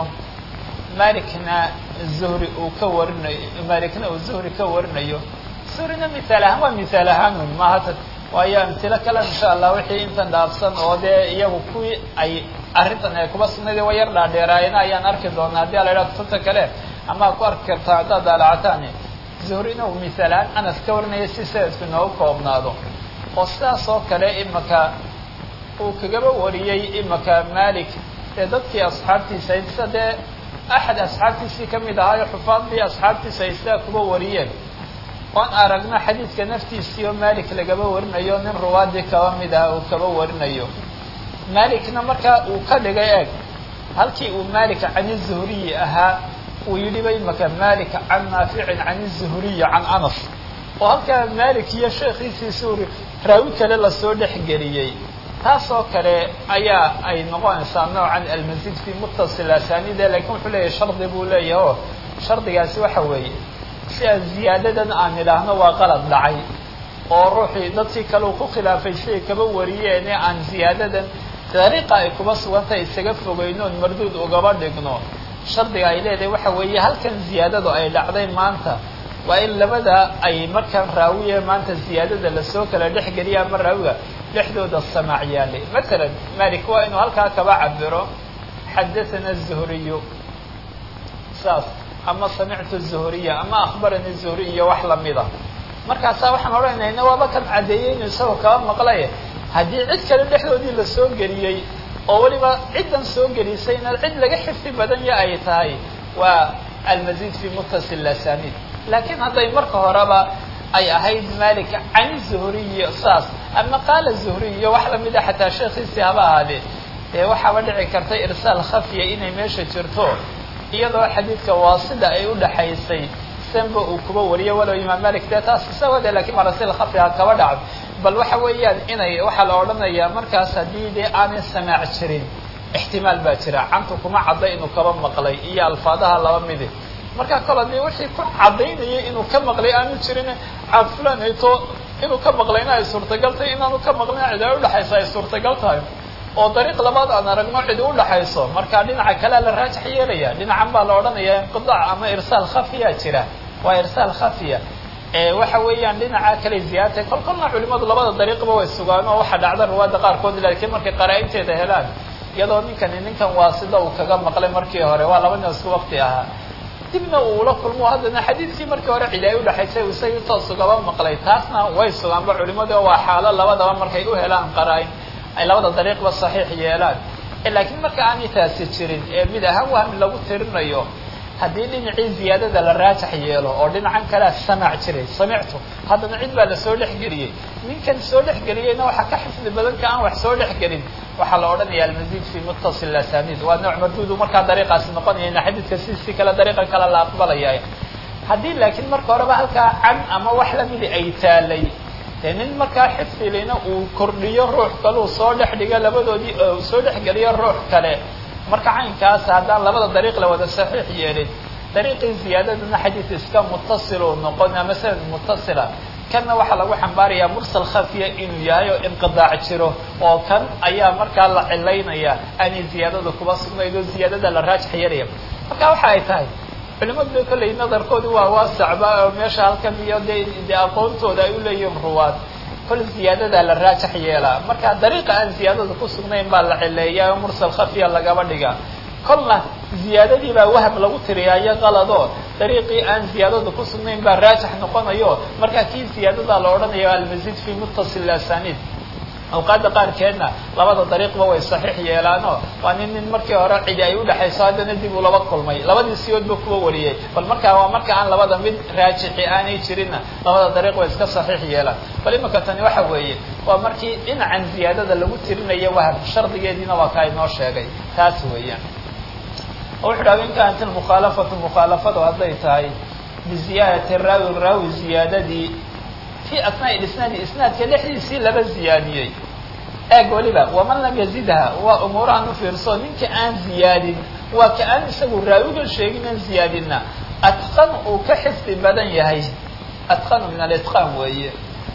malikna zuhri uu ka warinayo malikna uu zuhri ka warinayo zuhrina misaal ahaan waa misaal ahaan un maaha waayo amtilo kale insha allah wixii intan dhaafsan oo dee iyagu kuwii ay arrintan ay kuba sugnayd waa yar dhaadheeraayena ayaan arki doonaa haddii ala yidhaha kutubta kale ama ku arki kartaa haddaad daalacataani zuhrina uu misaal ahaan anas ka warinaya si sanadku inoogu koobnaado oo sidaas oo kale imaka uu kagaba wariyey imaka malik ee dadkii asxaabtiisa sida dee axad asxaabtiisii kamid ahaayo xufaadii asxaabtiisa ay sidaa kuba wariyeen oon aragno xadiidka naftiisii oo malik lagaba warinayo nin ruwaadii kaba mid ah uu kaba warinayo malikna markaa uu ka dhigay eeg halkii uu malik can zuhriyi ahaa uu yidhi ba imaka malik can naaficin can zuhriyi can anas oo halkaa malik iyo sheekhiisii suuri raawi kale lasoo dhexgeliyey taas oo kale ayaa ay noqonaysaa noocan almazid fi muttasil asanide lakin wuxuu leeyahay shardi buu leeyahay oo shardigaasi waxa weeye si aan ziyaadadan aan idhaahno waa qalad dhacay oo ruuxii dadkii kale uu ku khilaafay siday kaba wariyeene aan ziyaadadan dariiqa ay kuba sugantay isaga fogeynoon marduud ugaba dhigno shardiga ay leedahay waxa weeye halkan ziyaadadu ay dhacday maanta waa in labada ay markaan raawiye maanta ziyaadada lasoo kala dhexgeliya ama raawiga dhexdooda samaac yaalay matalan malik waa inuu halkaa kaba cabiro xadathana zuhriyu saas ama samictu zuhriya ama akhbarani zuhriy wax lamida markaasaa waxaan odhanayna waaba kan caddeeyey inuu isagoo kaba maqlay haddii cid kale dhexdoodii lasoo geliyey oo weliba ciddan soo gelisayna cid laga xifdi badanya ay tahay waa almazid fi muttasil asanid laakiin hadday marka horeba ay ahayd malik can zuhriyi saas ama qaala zuhriyo wax lamida xataa sheekhiisii haba ahaadee dee waxaaba dhici karta irsaal khafiya inay meesha jirto iyadoo xadiidka waasida ay udhaxaysay sanba uu kuba wariyo walow imaam malik dee taas isagoo de lakiin marasil khafiha kaba dhacdo bal waxa weeyaan inay waxaa la odhanayaa markaas haddii dee aanay samaac jirin ixtimaal baa jira cantu kuma cadday inuu kaba maqlay iyo alfaadaha laba midi marka kol haddii wixii ku caddaynayay inuu ka maqlay aanu jirin can fulan hayto inuu ka maqlayna ay suurtagal tahay inaanu ka maqlin cid ay udhexaysa ay suurtagal tahay oo dariiq labaad aan aragno cidi udhaxayso marka dhinaca kalea la raajax yeelaya dhinacan baa la odhanaya inqidaac ama irsaal khafiya jira waa irsaal khafiya waxa weeyaan dhinaca kale ziyaartay kol kolna culimadu labada dariiqba way sugaan oo waxaa dhacda ruwaadda qaarkood laakiin markay qaraa-inteeda helaan iyadoo ninkani ninkan waa sida uu kaga maqlay markii hore waa laba nin isku waqti ahaa dibna uu la kulmo haddana xadiidkii markii hore cidi ay udhexaysay isagii toos ugaba maqlay taasna way sugaanba culimadu waa xaalo labadaba markay u helaan qaraa-in ay labada dariiqba saxiix yeelaan laakiin marka aanay taasi jirin ee mid ahaan wahmi lagu tirinayo haddii dhinacii ziyaadada la raajax yeelo oo dhinacan kalea samac jiray samictu haddana cid baa lasoo dhexgeliyey ninkan soo dhexgeliyeyna waxaa ka xifdi badan ka aan wax soo dhexgelin waxaa la odhanaya almazid fi muttasil asanid waa nooc marduudu markaa dariiqaasi noqonayana xadiidka sidiisii kale dariiqan kale la aqbalaya haddii laakiin marka horeba halkaa can ama wax lamidi ay taalay dee nin markaa xifdilina uu kordhiyo ruux kale uu soo dhex dhigo labadoodii soo dhexgeliyo ruux kale marka caynkaas haddaan labada dariiq la wada saxiix yeelin dariiqii ziyaadadana xadiid iska muttasil uu noqon ama sanad muttasila kanna waxaa lagu xambaarayaa mursal khafiya inuu yahay oo inqidaac jiro oo kan ayaa markaa la cilaynaya aanay ziyaadada kuba sugnayd oo ziyaadada la raajax yeelaya marka waxa ay tahay culimadu kolley nadarkoodu waa waasacba oo meesha halkan iyo de de aqoontooda ay uleeyihiin ruwaad kol ziyaadadaa la raajax yeelaa marka dariiqa aan ziyaadada ku sugnayn baa la cileeyaa oo mursal khafiya lagaba dhiga kolna ziyaadadii baa waham lagu tiriyaa iyo qalado dariiqii aan ziyaadada ku sugnayn baa raajax noqonayo marka kii ziyaadada la odhanayo almazid fi muttasil asanid awqaadda qaarkeedna labada dariiqba way saxiix yeelaano waa nin nin markii hore cidi ay udhexayso haddana dib uu laba kulmay labadii siyoodba kuwa wariyey bal markaa waa marka aan labada mid raajixi aanay jirinna labada dariiq way iska saxiix yeelaan bal imika tani waxa weeye waa markii dhinacan ziyaadada lagu tirinayo wahab shardigeediina waa kaa inoo sheegay taas weeyaan wuxu dhaha in kaanat mukhaalafatu mukhaalafadu hadday tahay biziyaadati raawi raawi ziyaadadii fi asnaaء isnaadi isnaadka dhexdiisii laba ziyaadiyey eeg weliba waman lam yazidha waa umuurahan ufiirso ninka aan ziyaadin waa ka aan isagu raawiga sheegin aan ziyaadina atqan uu ka xifdi badan yahay atqanu min alitqaan weeye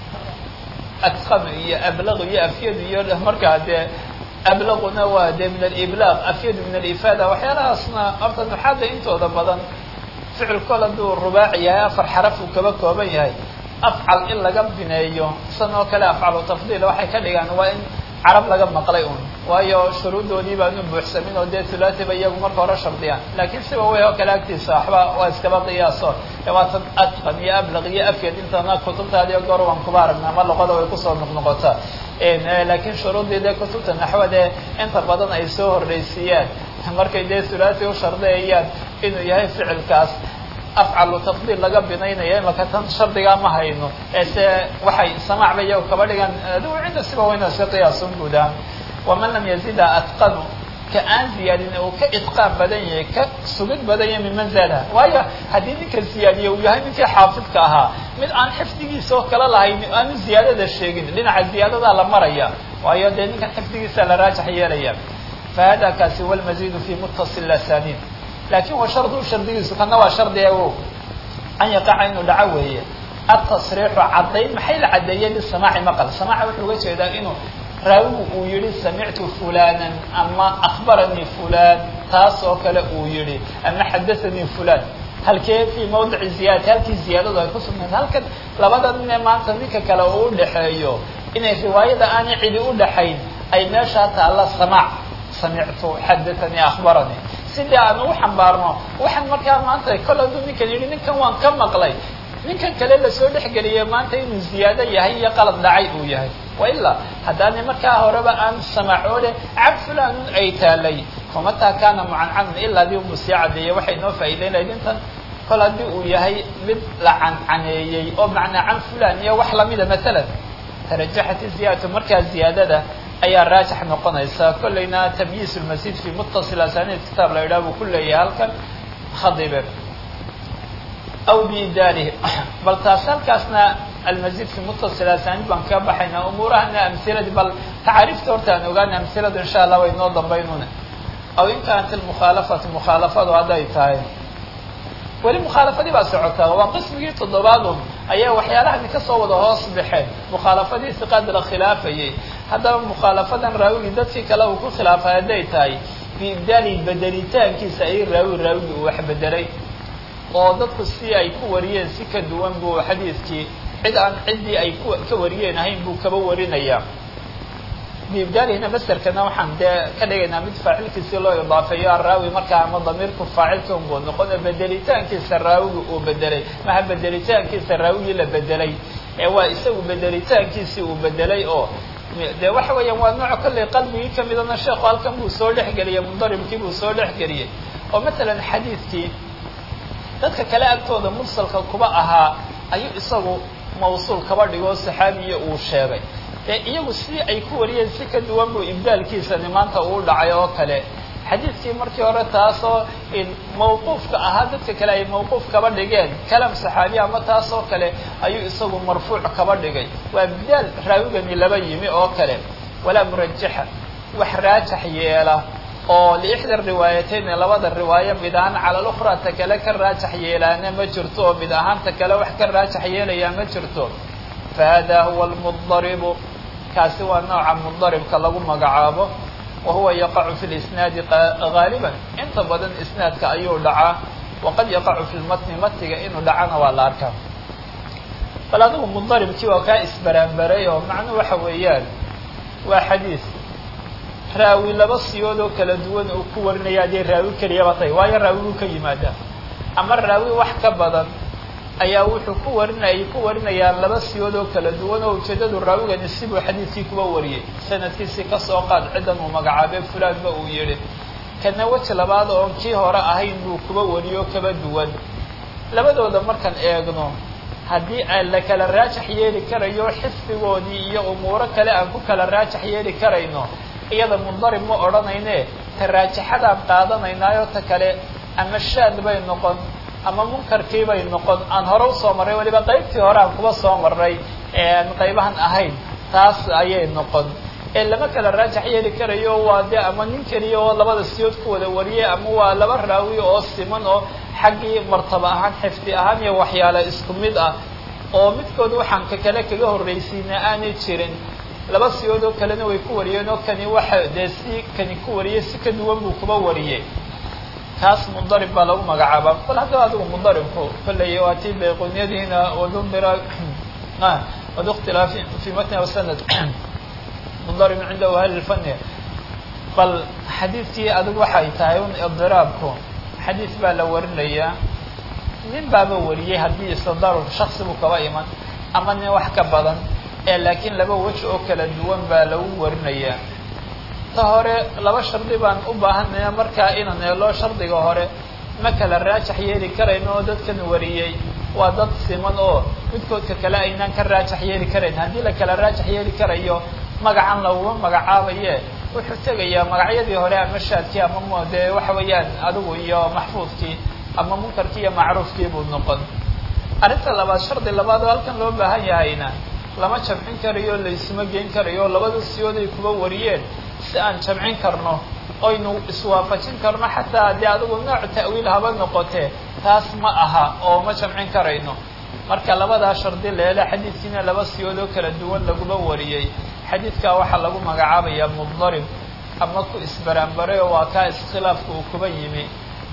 atqanu iyo ablaqu iyo afyadu iyo markaa dee ablaquna waa dee min aliblaq afyadu min alifaada waxyaalahaasna horta nuxaada intooda badan ficil kol hadduu rubaaci yahay afar xaraf uu kaba kooban yahay afcal in laga bineeyo san oo kale afcalu tafdiil waxay ka dhigaan waa in carab laga maqlay un waayo shuruuddoodii baanu buuxsamin oo dee thulaatiba iyagu marka hore shardiyaan laakiin siba wey oo kale agtiisa waxba waa iskaba qiyaaso dabaatan atqan iyo ablaq iyo afyad intana kutubtaadi goor waan kuba aragna ama luqada way kusoo noqnoqotaa laakiin shuruuddii dee kutubta naxwade inta badan ay soo horreysiiyaan markay dee thulaati u shardiyayaan inuu yahay ficilkaas afcalu tafdiil laga binaynaya imaka tan shardigaa ma hayno ese waxay samacba iyago kaba dhigan adigu cinda siba wayna iska qiyaasun guudaan waman lam yazida atqanu ka aan ziyaadin uu ka itqaan badan yahay ka sugid badan yahay minman zaada waayo haddii ninka ziyaadiye uu yahay ninkii xaafidka ahaa mid aan xifdigiisa oo kala lahayn aanu ziyaadada sheegin dhinaca ziyaadadaa la maraya waayo dee ninkan xifdigiisa la raajax yeelaya fa hada kaasi walmazidu fi muttasil asaniid lakin wa shardu shardigiisu kana waa shardi o an yaqaca inuu dhaco weeye atasriixu caddayn maxay la caddeeyey bisamaaci maqal samaaca wuxuu uga jeedaa inuu raawigu uu yihi samictu fulanan ama akbaranii fulan taas oo kale uu yihi ama xadathanii fulan halkee fi mawdici ziyadati halkii ziyaadadu ay ku sugnayd halkan labada nin ee maanta ninka kale uu udhaxeeyo inay riwaayada aanay cidi udhaxayn ay meeshaa taalla samaac samictu xadathanii akbaranii sidii aan ugu xambaarno waxaan markaa maanta kol hadduu ninkan yidhi ninkan waan ka maqlay ninkan kale lasoo dhexgeliyay maanta inuu ziyaado yahay iyo qalad dhacay uu yahay wailaa haddaana markaa horeba aan samacoode cab fulanun ay taalay famataa kaana mucancanan ilaa dii umu sii cadeeyey waxay noo faa'iideynayd intan kol haddii uu yahay mid la cancaneeyey oo macnaa can fulan iyo wax lamida maalan tarajaxat ziyaadatu markaa ziyaadada ayaa raajix noqonaysa kollayna tamyiis lmasjid fi muttasil asaniid kitaab la yidhaha buu ku leeyahay halkan khadibe aw biidaarihi bal taas halkaasna almazid fi muttasil asaaniid baan kaga baxaynaa umuurahana amhiladii bal tacaariifta horta aan ogaana amhiladu insha allah way noo dambaynuna aw in kaanat almukhaalafatu mukhaalafadu hadday tahay weli mukhaalafadii baa socotaa waa qismigii toddobaadun ayaa waxyaalahani kasoo wada hoos baxeen mukhaalafadii siqaad la khilaafayay haddaba mukhaalafadan raawigii dadkii kale uu ku khilaafay hadday tahay biibdaali bedelitaankiisa ay raawi raawigii uu wax bedelay oo dadku si ay ku wariyeen si ka duwan buu xadiidkii cid aan ciddii ay ku ka wariyeen ahayn buu kaba warinayaa biibdaalihina maserkana waxaan dee ka dhigaynaa mid faacilkiisii loo idaafeeyo araawi markaa ama damiirku faacilka unbuu noqono bedelitaankiisa raawigi uu bedelay maha bedelitaankiisa raawigii la bedelay ee waa isagu bedelitaankiisii uu bedelay oo de waxa weeyaan waa nooc kollay qalbigii kamidana sheekhu halkan buu soo dhexgeliyey mundaribkii buu soo dhexgeliyey oo masalan xadiidkii dadka kale agtooda mursalka kuba ahaa ayuu isagu mawsuul kaba dhigoo saxaabiya uu sheegay dee iyagu si ay ku wariyeen si ka duwan buu ibdaalkiisani maanta uu dhacay oo kale xadiidkii markii hore taasoo mawquufka ahaa dadka kale ay mawquuf kaba dhigeen kalam saxaabiya ama taas oo kale ayuu isagu marfuuc kaba dhigay waa ibdaal raawigani laba yimi oo kale walaa murajaxa wax raajax yeela oo liixda riwaayatayn labada riwaayo mid ahaan cala lukhraa ta kale ka raajax yeelaana ma jirto oo mid ahaan ta kale wax ka raajax yeelayaa ma jirto fa hada huwa almudaribu kaasi waa nooca mudaribka lagu magacaabo wa huwa yaqacu fi lisnaadi gaaliban inta badan isnaadka ayuu dhacaa waqad yaqacu fi lmatni matniga inuu dhacana waa la arkaa bal adigu mudaribkii waa kaa isbaraanbaray oo macnu waxa weeyaan waa xadiis raawi laba siyood oo kala duwan uu ku warinaya haddii raawi keliyaba tahay waayo raawigu ka yimaadaa ama raawi wax ka badan ayaa wuxuu ku warinayay ku warinayaan laba siyood oo kala duwan oo ujeedadu raawigani sibuu xadiidkii kuba wariyey sanadkiisii kasoo qaad ciddan uu magacaabay fulaanba uu yihi kana weji labaad oon kii hore ahayn buu kuba wariyo kaba duwan labadooda markaan eegno haddii aan la kala raajax yeeli karayo xifdigoodii iyo umuuro kale aan ku kala raajax yeeli karayno iyada mundarib ma odhanayne ta raajaxadaan qaadanaynaayo ta kale ama shaad bay noqon ama munkarkii bay noqon aan hore usoo marray waliba qaybtii hore aan kuba soo marray aan qaybahan ahayn taas ayay noqon ee lama kala raajax yeeli karayo waa de ama nin keliya oo labada siyood ku wada wariyay ama waa laba raawi oo siman oo xaggii martaba ahaan xifdi ahaan iyo waxyaale isku mid ah oo midkood waxaan ka kale kaga horraysiina aanay jirin laba siyood oo kalena way ku wariyeen oo kani waxa dee si kani ku wariyay si ka duwan buu kuba wariyey kaas mundarib baa lagu magacaabaa bal haddaba adigu mundaribku kolley waa tii bayqunyadiina wadumira wadukhtilaafi fi matni aw sanad mundarib cindahu ahli lfani bal xadiidkii adigu waxay tahay un idiraabku xadiid baa la warinayaa nin baaba wariyey haddii istadaarur shaksi buu kaba iman ama nin wax ka badan ee laakiin laba weji oo kala duwan baa lagu warinayaa ta hore laba shardi baan u baahanaya markaa inaan eelo shardiga hore ma kala raajax yeeli karayno oo dadkan wariyey waa dad siman oo midkoodka kale aynaan ka raajax yeeli karayn haddii la kala raajax yeeli karayo magacan laguma magacaabaye wuxuu tegayaa magacyadii hore ama shaadkii ama m dee waxa weeyaan adigu iyo maxfuudkii ama munkarkii iyo macruufkii buu noqon arrinta labaad shardi labaad oo halkan loo baahan yahayna lama jamcin karayo laysuma geyn karayo labada siyood ay kuba wariyeen si aan jamcin karno oynu iswaafajin karno xataa dee adigu nooc ta'wiil haba noqotee taas ma aha oo ma jamcin karayno marka labadaa shardi leele xadiidkiina laba siyood oo kala duwan laguma wariyey xadiidkaa waxaa lagu magacaabayaa mudarib ama ku isbaraanbaray oo waa kaa iskhilaafka uu kuba yimi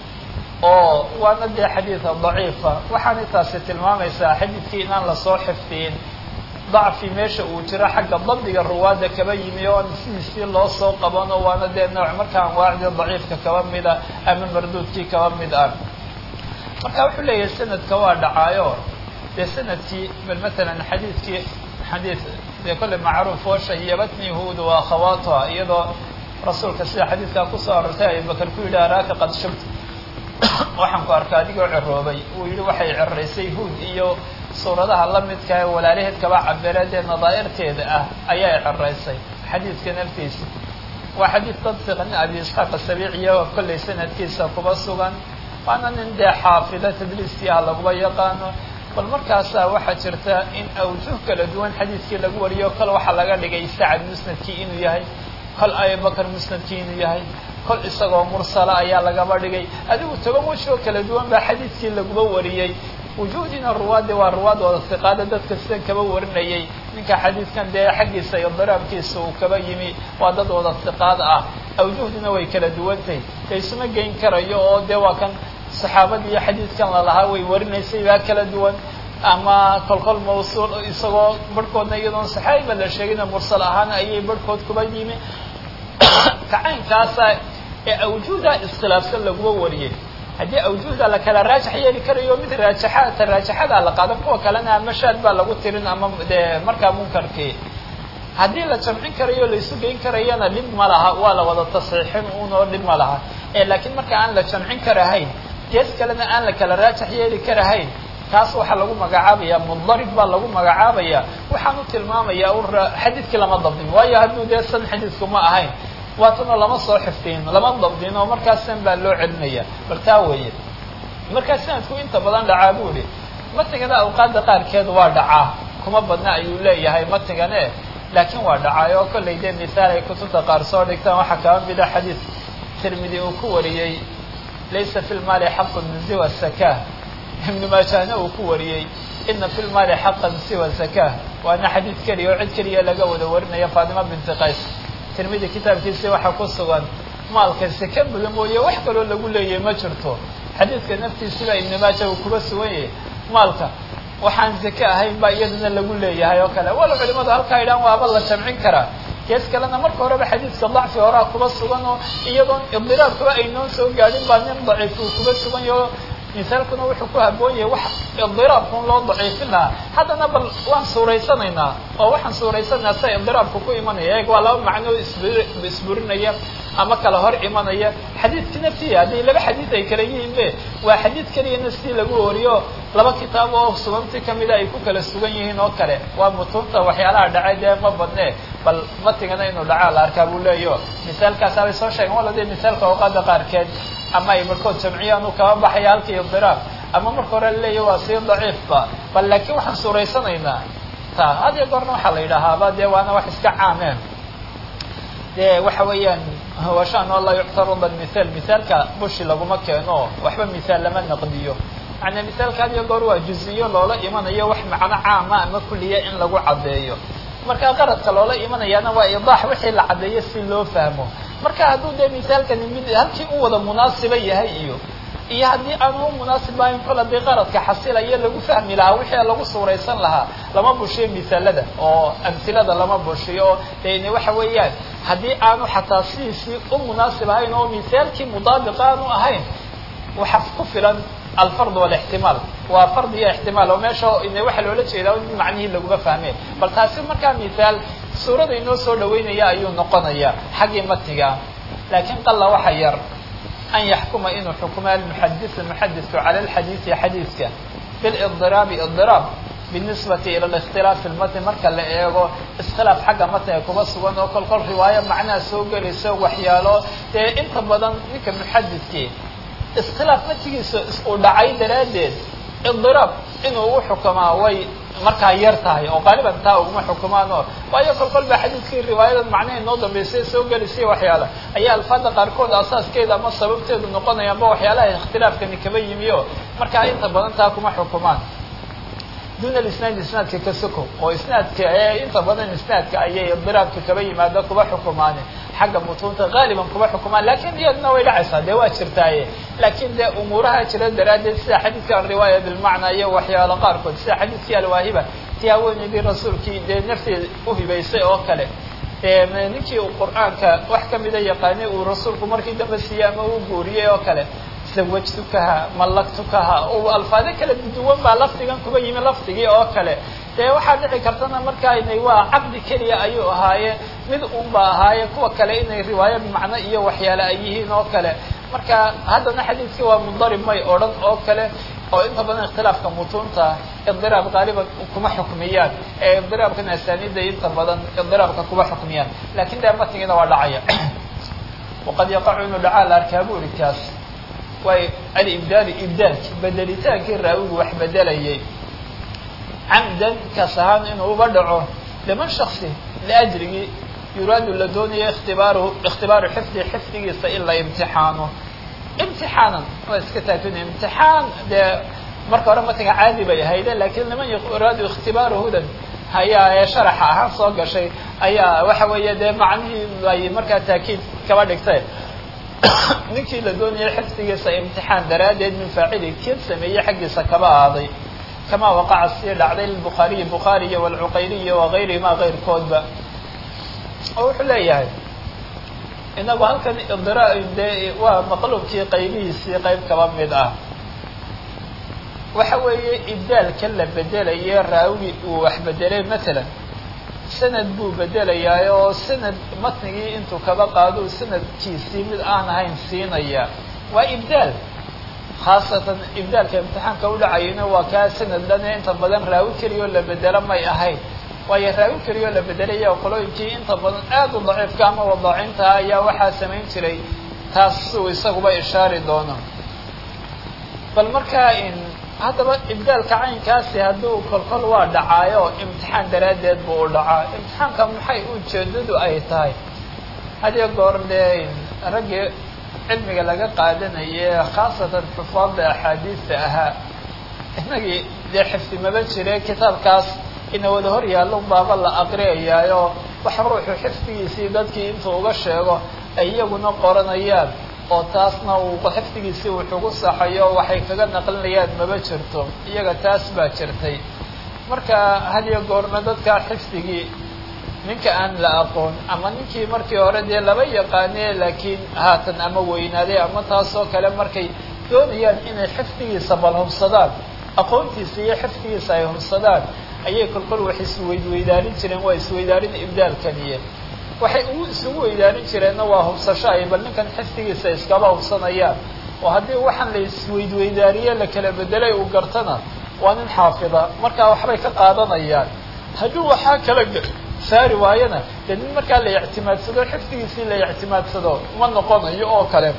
oo waana dee xadiida daciifa waxaanay taasi tilmaamaysaa xadiidkii inaan lasoo xifdiyin dacfi meesha uu jiro xagga dabdiga ruwaadda kaba yimi oo aan sidiisii loo soo qabano waana dee nooc marka anwaacdii daciifka kaba mida ama marduudkii kaba mid ah marka wuxuu leeyahay sanadka waa dhacaayo dee sanadkii bal matalan xadiidkii xadiid dee kolle macruuf oo shayabatni huud wa akhawaatuha iyadoo rasuulka sida xadiidkaa kusoo arortay abubakar ku yidhi araaka qad shabta waxaan ku arkaa adigoo ciroobay uu yihi waxay ciraysay huud iyo suuradaha la midka ee walaalaheed kaba cabireed ee nadaa'irteeda ah ayaa ciraysay xadiidka naftiisa waa xadiid dad siqan abi isxaaq asabiiciya oo kollay sanadkiisa kuba sugan waana nin dee xaafida tadliiskiiha laguma yaqaano bal markaasaa waxaa jirta in awjuh kala duwan xadiidkii lagu wariyo kol waxaa laga dhigay sacad musnadkii inuu yahay kol abibakr musnadkii inuu yahay kol isagoo mursala ayaa lagaba dhigay adigu toban wejoo kala duwan baa xadiidkii laguba wariyey wujuudina ruwaaddi waa ruwaadooda hiqaada dadka sidan kaba warinayay ninka xadiidkan dee xaggiisa iyo diraabkiisa uu kaba yimi waa dad wada hiqaad ah awjuhdina way kala duwantahay laysuma geyn karayo oo dee waa kan saxaabadii iyo xadiidkan lalahaa way warinaysay baa kala duwan ama kolkol mawsuul isagoo barhkoodna iyadoon saxaabiba la sheegina mursal ahaan ayay barhkood kuba yimi kacaynkaasa ee awjuuda iskhilaafsan laguma wariyey haddii awjuuhda la kala raajax yeeli karayo mid raajaxaata raajaxadaa la qaadan kuwa kalena ama shaad baa lagu tirin ama dee markaa munkarkii haddii la jamcin karayo laisu geyn karayana dhib ma laha waa la wada tasxiixin unoo dhib ma laha laakiin marka aan la jamcin karahayn gees kalena aan la kala raajax yeeli karahayn taas waxaa lagu magacaabaya mudarib baa lagu magacaabaya waxaan u tilmaamaya un xadiidkii lama dabdin waayo hadduu dee san xadiidku ma ahayn waatana lama soo xifdin lama dabdin oo markaas san baa loo celinaya bal taa weeye markaa sanadku inta badan dhacaa bu ihi matigana awqaadda qaarkeed waa dhacaa kuma badna ayuu leeyahay matigane laakiin waa dhacaay oo kollay dee mihaal ay kutubta qaar soo dhigtaan waxaa kaba mida xadiid tirmidi uu ku wariyey laysa fi lmaali xaqun siwa saka ibnu maajahna uu ku wariyey ina fi lmaali xaqan siwa zaka waana xadiid keliya oo cid keliya laga wada warinaya faatima binti qays tirmidi kitaabkiisii waxaa ku sugan maalka seke buda mooye wax kaloo lagu leeyahay ma jirto xadiidka naftiisiba ibnu maaja uu kuba sugan yahay maalka waxaan zake ahayn baa iyadana lagu leeyahay oo kale walo culimadu halkaa idhaan waaba la jamcin karaa gees kalena marka horeba xadiidka dacfi horaa kuba sugan oo iyadoon idiraarkuba aynoon soo gaadhin baa nin daciif uu kuba sugan yaho misaalkuna wuxuu ku haboon yahay wax idiraabkun loo daciifin lahaa haddana bal waan suuraysanaynaa oo waxaan suuraysanaynaa sida idiraabku ku imanaya eeg waa laba macno isburinaya ama kala hor imanaya xadiidka naftiya haddii laba xadiid ay kala yihiin be waa xadiid keliyana sidii lagu wariyo laba kitaab oo suganti kamida ay ku kala sugan yihiin oo kale waa mutuunta waxyaalaha dhacay dee ma badne bal matigana inuu dhacaa la arkaa buu leeyaho misaalkaas abay soo sheegen wala dee misaalka awqaada qaarkeed ama ay markood jamciyaan uu kaba baxaya halkii idiraab ama marka hore laleeyahy waa sii daciifba bal laakiin waxaan suuraysanaynaa ta had iyo goorna waxaa la yidhaahaaba dee waana wax iska caameen dee waxa weeyaan washaan oo laa yuctaruda mithaal mithaalka bushi laguma keeno waxba mithaal lama naqdiyo macnaa mithaalka had iyo goor waa juziyo loola imanayo wax macno caama ama kuliya in lagu caddeeyo marka qaradka loola imanayaana waa idaax wixii la caddeeyo si loo fahmo marka hadduu dee mithaalkani mid halkii u wada munaasiba yahay iyo iyo haddii aanu u munaasib ahayn kol haddii qaradka xasilayo lagu fahmi lahaa wixii lagu suuraysan lahaa lama bushiyo misaalada oo amsilada lama bushiyo oo deni waxa weeyaan haddii aanu xataa sidiisii u munaasib ahayn oo misaalkii mudaabiq aanu ahayn waxa ku filan alfard walixtimaal waa fard iyo ixtimaal oo meesha ine waxaa loola jeedaa in macnihii laguma fahmeen bal taasi markaa mithaal suurada inoo soo dhaweynaya ayuu noqonaya xaggii matiga laakiin qalla waxa yar an yaxkuma inuu xukumo almuxadisu muxadisku cala alxadiisi xadiiska bildiraabi idiraab binisbati ila likhtilaafi lmatn marka la eego iskhilaaf xagga matniga kuba sugan oo kol kol riwaayo macnaha soo gelayso waxyaalo dee inta badan ninka muxadiskii iskhilaaf matigiisa uu dhacay daraaddeed idiraab inuu u xukumaa way markaa yar tahay oo qaaliban taa uguma xukumaan oo waayo kol kol baa xadiidkii riwaayada macnaha inoo dambeysay soo gelisay waxyaala ayaa alfaada qaarkood asaaskeeda ama sababteedu noqonaya amba waxyaalaha ikhtilaafkani kaba yimi o markaa inta badan taa kuma xukumaan duna isnaad isnaadka ka soko oo isnaadka inta badan isnaadka ayay idiraabka kaba yimaado kuba xukumaan xagga mutuunta qaaliban kuba xukumaan lakin iyadna way dhacaysaa dee waa jirtaaye lakin dee umuuraha jira daraaddeed sida xadiidka alriwaaya bilmacna iyo waxyaalo qaarkood sida xadiidkii alwaahiba ti haweeneydii rasuulkii dee nafteeda uhibaysay oo kale ninkii uu qur'aanka wax kamida yaqaanay uu rasuulku markii dambe siiyey ama uu guuriyey oo kale zawajtukaha mallaktukaha u alfaado kala duwan baa lafdigan kuba yimi lafdigii oo kale dee waxaa dhici kartana markaa inay waa caqdi keliya ayuu ahaaye mid unba ahaaye kuwa kale inay riwaayo macno iyo waxyaale ay yihiin oo kale marka haddana xadiidkii waa mudarib may odhan oo kale oo inta badan ikhtilaafka mutuunta idiraab qaaliban kuma xukmiyaan ee idiraabkan asaaniida inta badan idiraabka kuma xukmiyaan lakin dee matnigiina waa dhacaya waqad yaqacu inuu dhacaa la arkaa bu uri kaas waay alibdaalu ibdaalki bedelitaankii raawigu wax bedelayay camdan kas ahaan inuu uba dhaco liman shaksi liajrigii yuraadu la doonayo ikhtibaaruhu ikhtibaaru xifdi xifdigiisa in la imtixaano imtixaanan waa iska taakina imtixaan dee marka hore matiga caadi bay ahayde lakiin liman yuraadu ikhtibaaruhudan ayaa ee sharaxa ahaan soo gashay ayaa waxa weeye dee macnihii ay markaa taakiid kaba dhigtay ninkii la doonayay xifdigiisa imtixaan daraaddeed min faacili kin sameeyey xaggiisa kaba aaday kama waqaca sii dhacday lilbukhaariyi bukhaariya walcuqayliya wagayrihima kayrkoodba oo wuxuu leeyahay inagu halkan idra dee waa maqluubkii qaybihiisii qayb kaba mid ah waxa weeye ibdaalka la bedelaye raawi uu wax bedelay matalan sanad buu bedelayaa oo sanad matnigii intuu kaba qaado sanadkiisii mid aan ahayn siinaya waa ibdaal khaasatan ibdaalka imtixaanka udhacayana waa kaa sanad lane inta badan raawi keliya oo la bedelo may ahayn waayo raawi keliya oo la bedelaya qolooyinkii inta badan aad u daciifka ama wadaacinta ayaa waxaa samayn jiray taas siuu isaguba ishaari doono bal markaa in haddaba ibdaalka caynkaasi hadduu kolkol waa dhacaayo imtixaan daraaddeed buu u dhacaa imtixaanka maxay ujeedadu ay tahay hadiyo goor dee raggii cilmiga laga qaadanaye khaasatan xufaadda axaadiista ahaa inagii dee xifdi maba jire kitaabkaas ina wada hor yaallo baaba la aqriyayaayo wax ruuxu xifdigiisii dadkii intuu uga sheego ay iyaguna qoranayaan oo taasna uu xifdigiisii wuxugu saxayo waxay kaga naqlinayaan maba jirto iyaga taas baa jirtay marka hadiyo goorna dadka xifdigii ninka aan la aqoon ama ninkii markii hore dee laba yaqaane laakiin haatan ama weynaaday ama taasoo kale markay doonayaan inay xifdigiisa bal hubsadaan aqoontiisa iyo xifdigiisa ay hubsadaan ayay kolkol wax isweydweydaarin jireen waa isweydaarin ibdaalkaniye waxay ugu isugu weydaarin jireenna waa hubsasho ay bal ninkan xifdigiisa iskaba hubsanayaan oo haddii waxaan la isweydweydaariye la kala bedelay uu gartana waa nin xaafida markaa waxbay ka qaadanayaan hadduu waxaa kala saari waayana dee nin markaa la ictimaadsado xifdigiisii la ictimaadsado ma noqonayo oo kale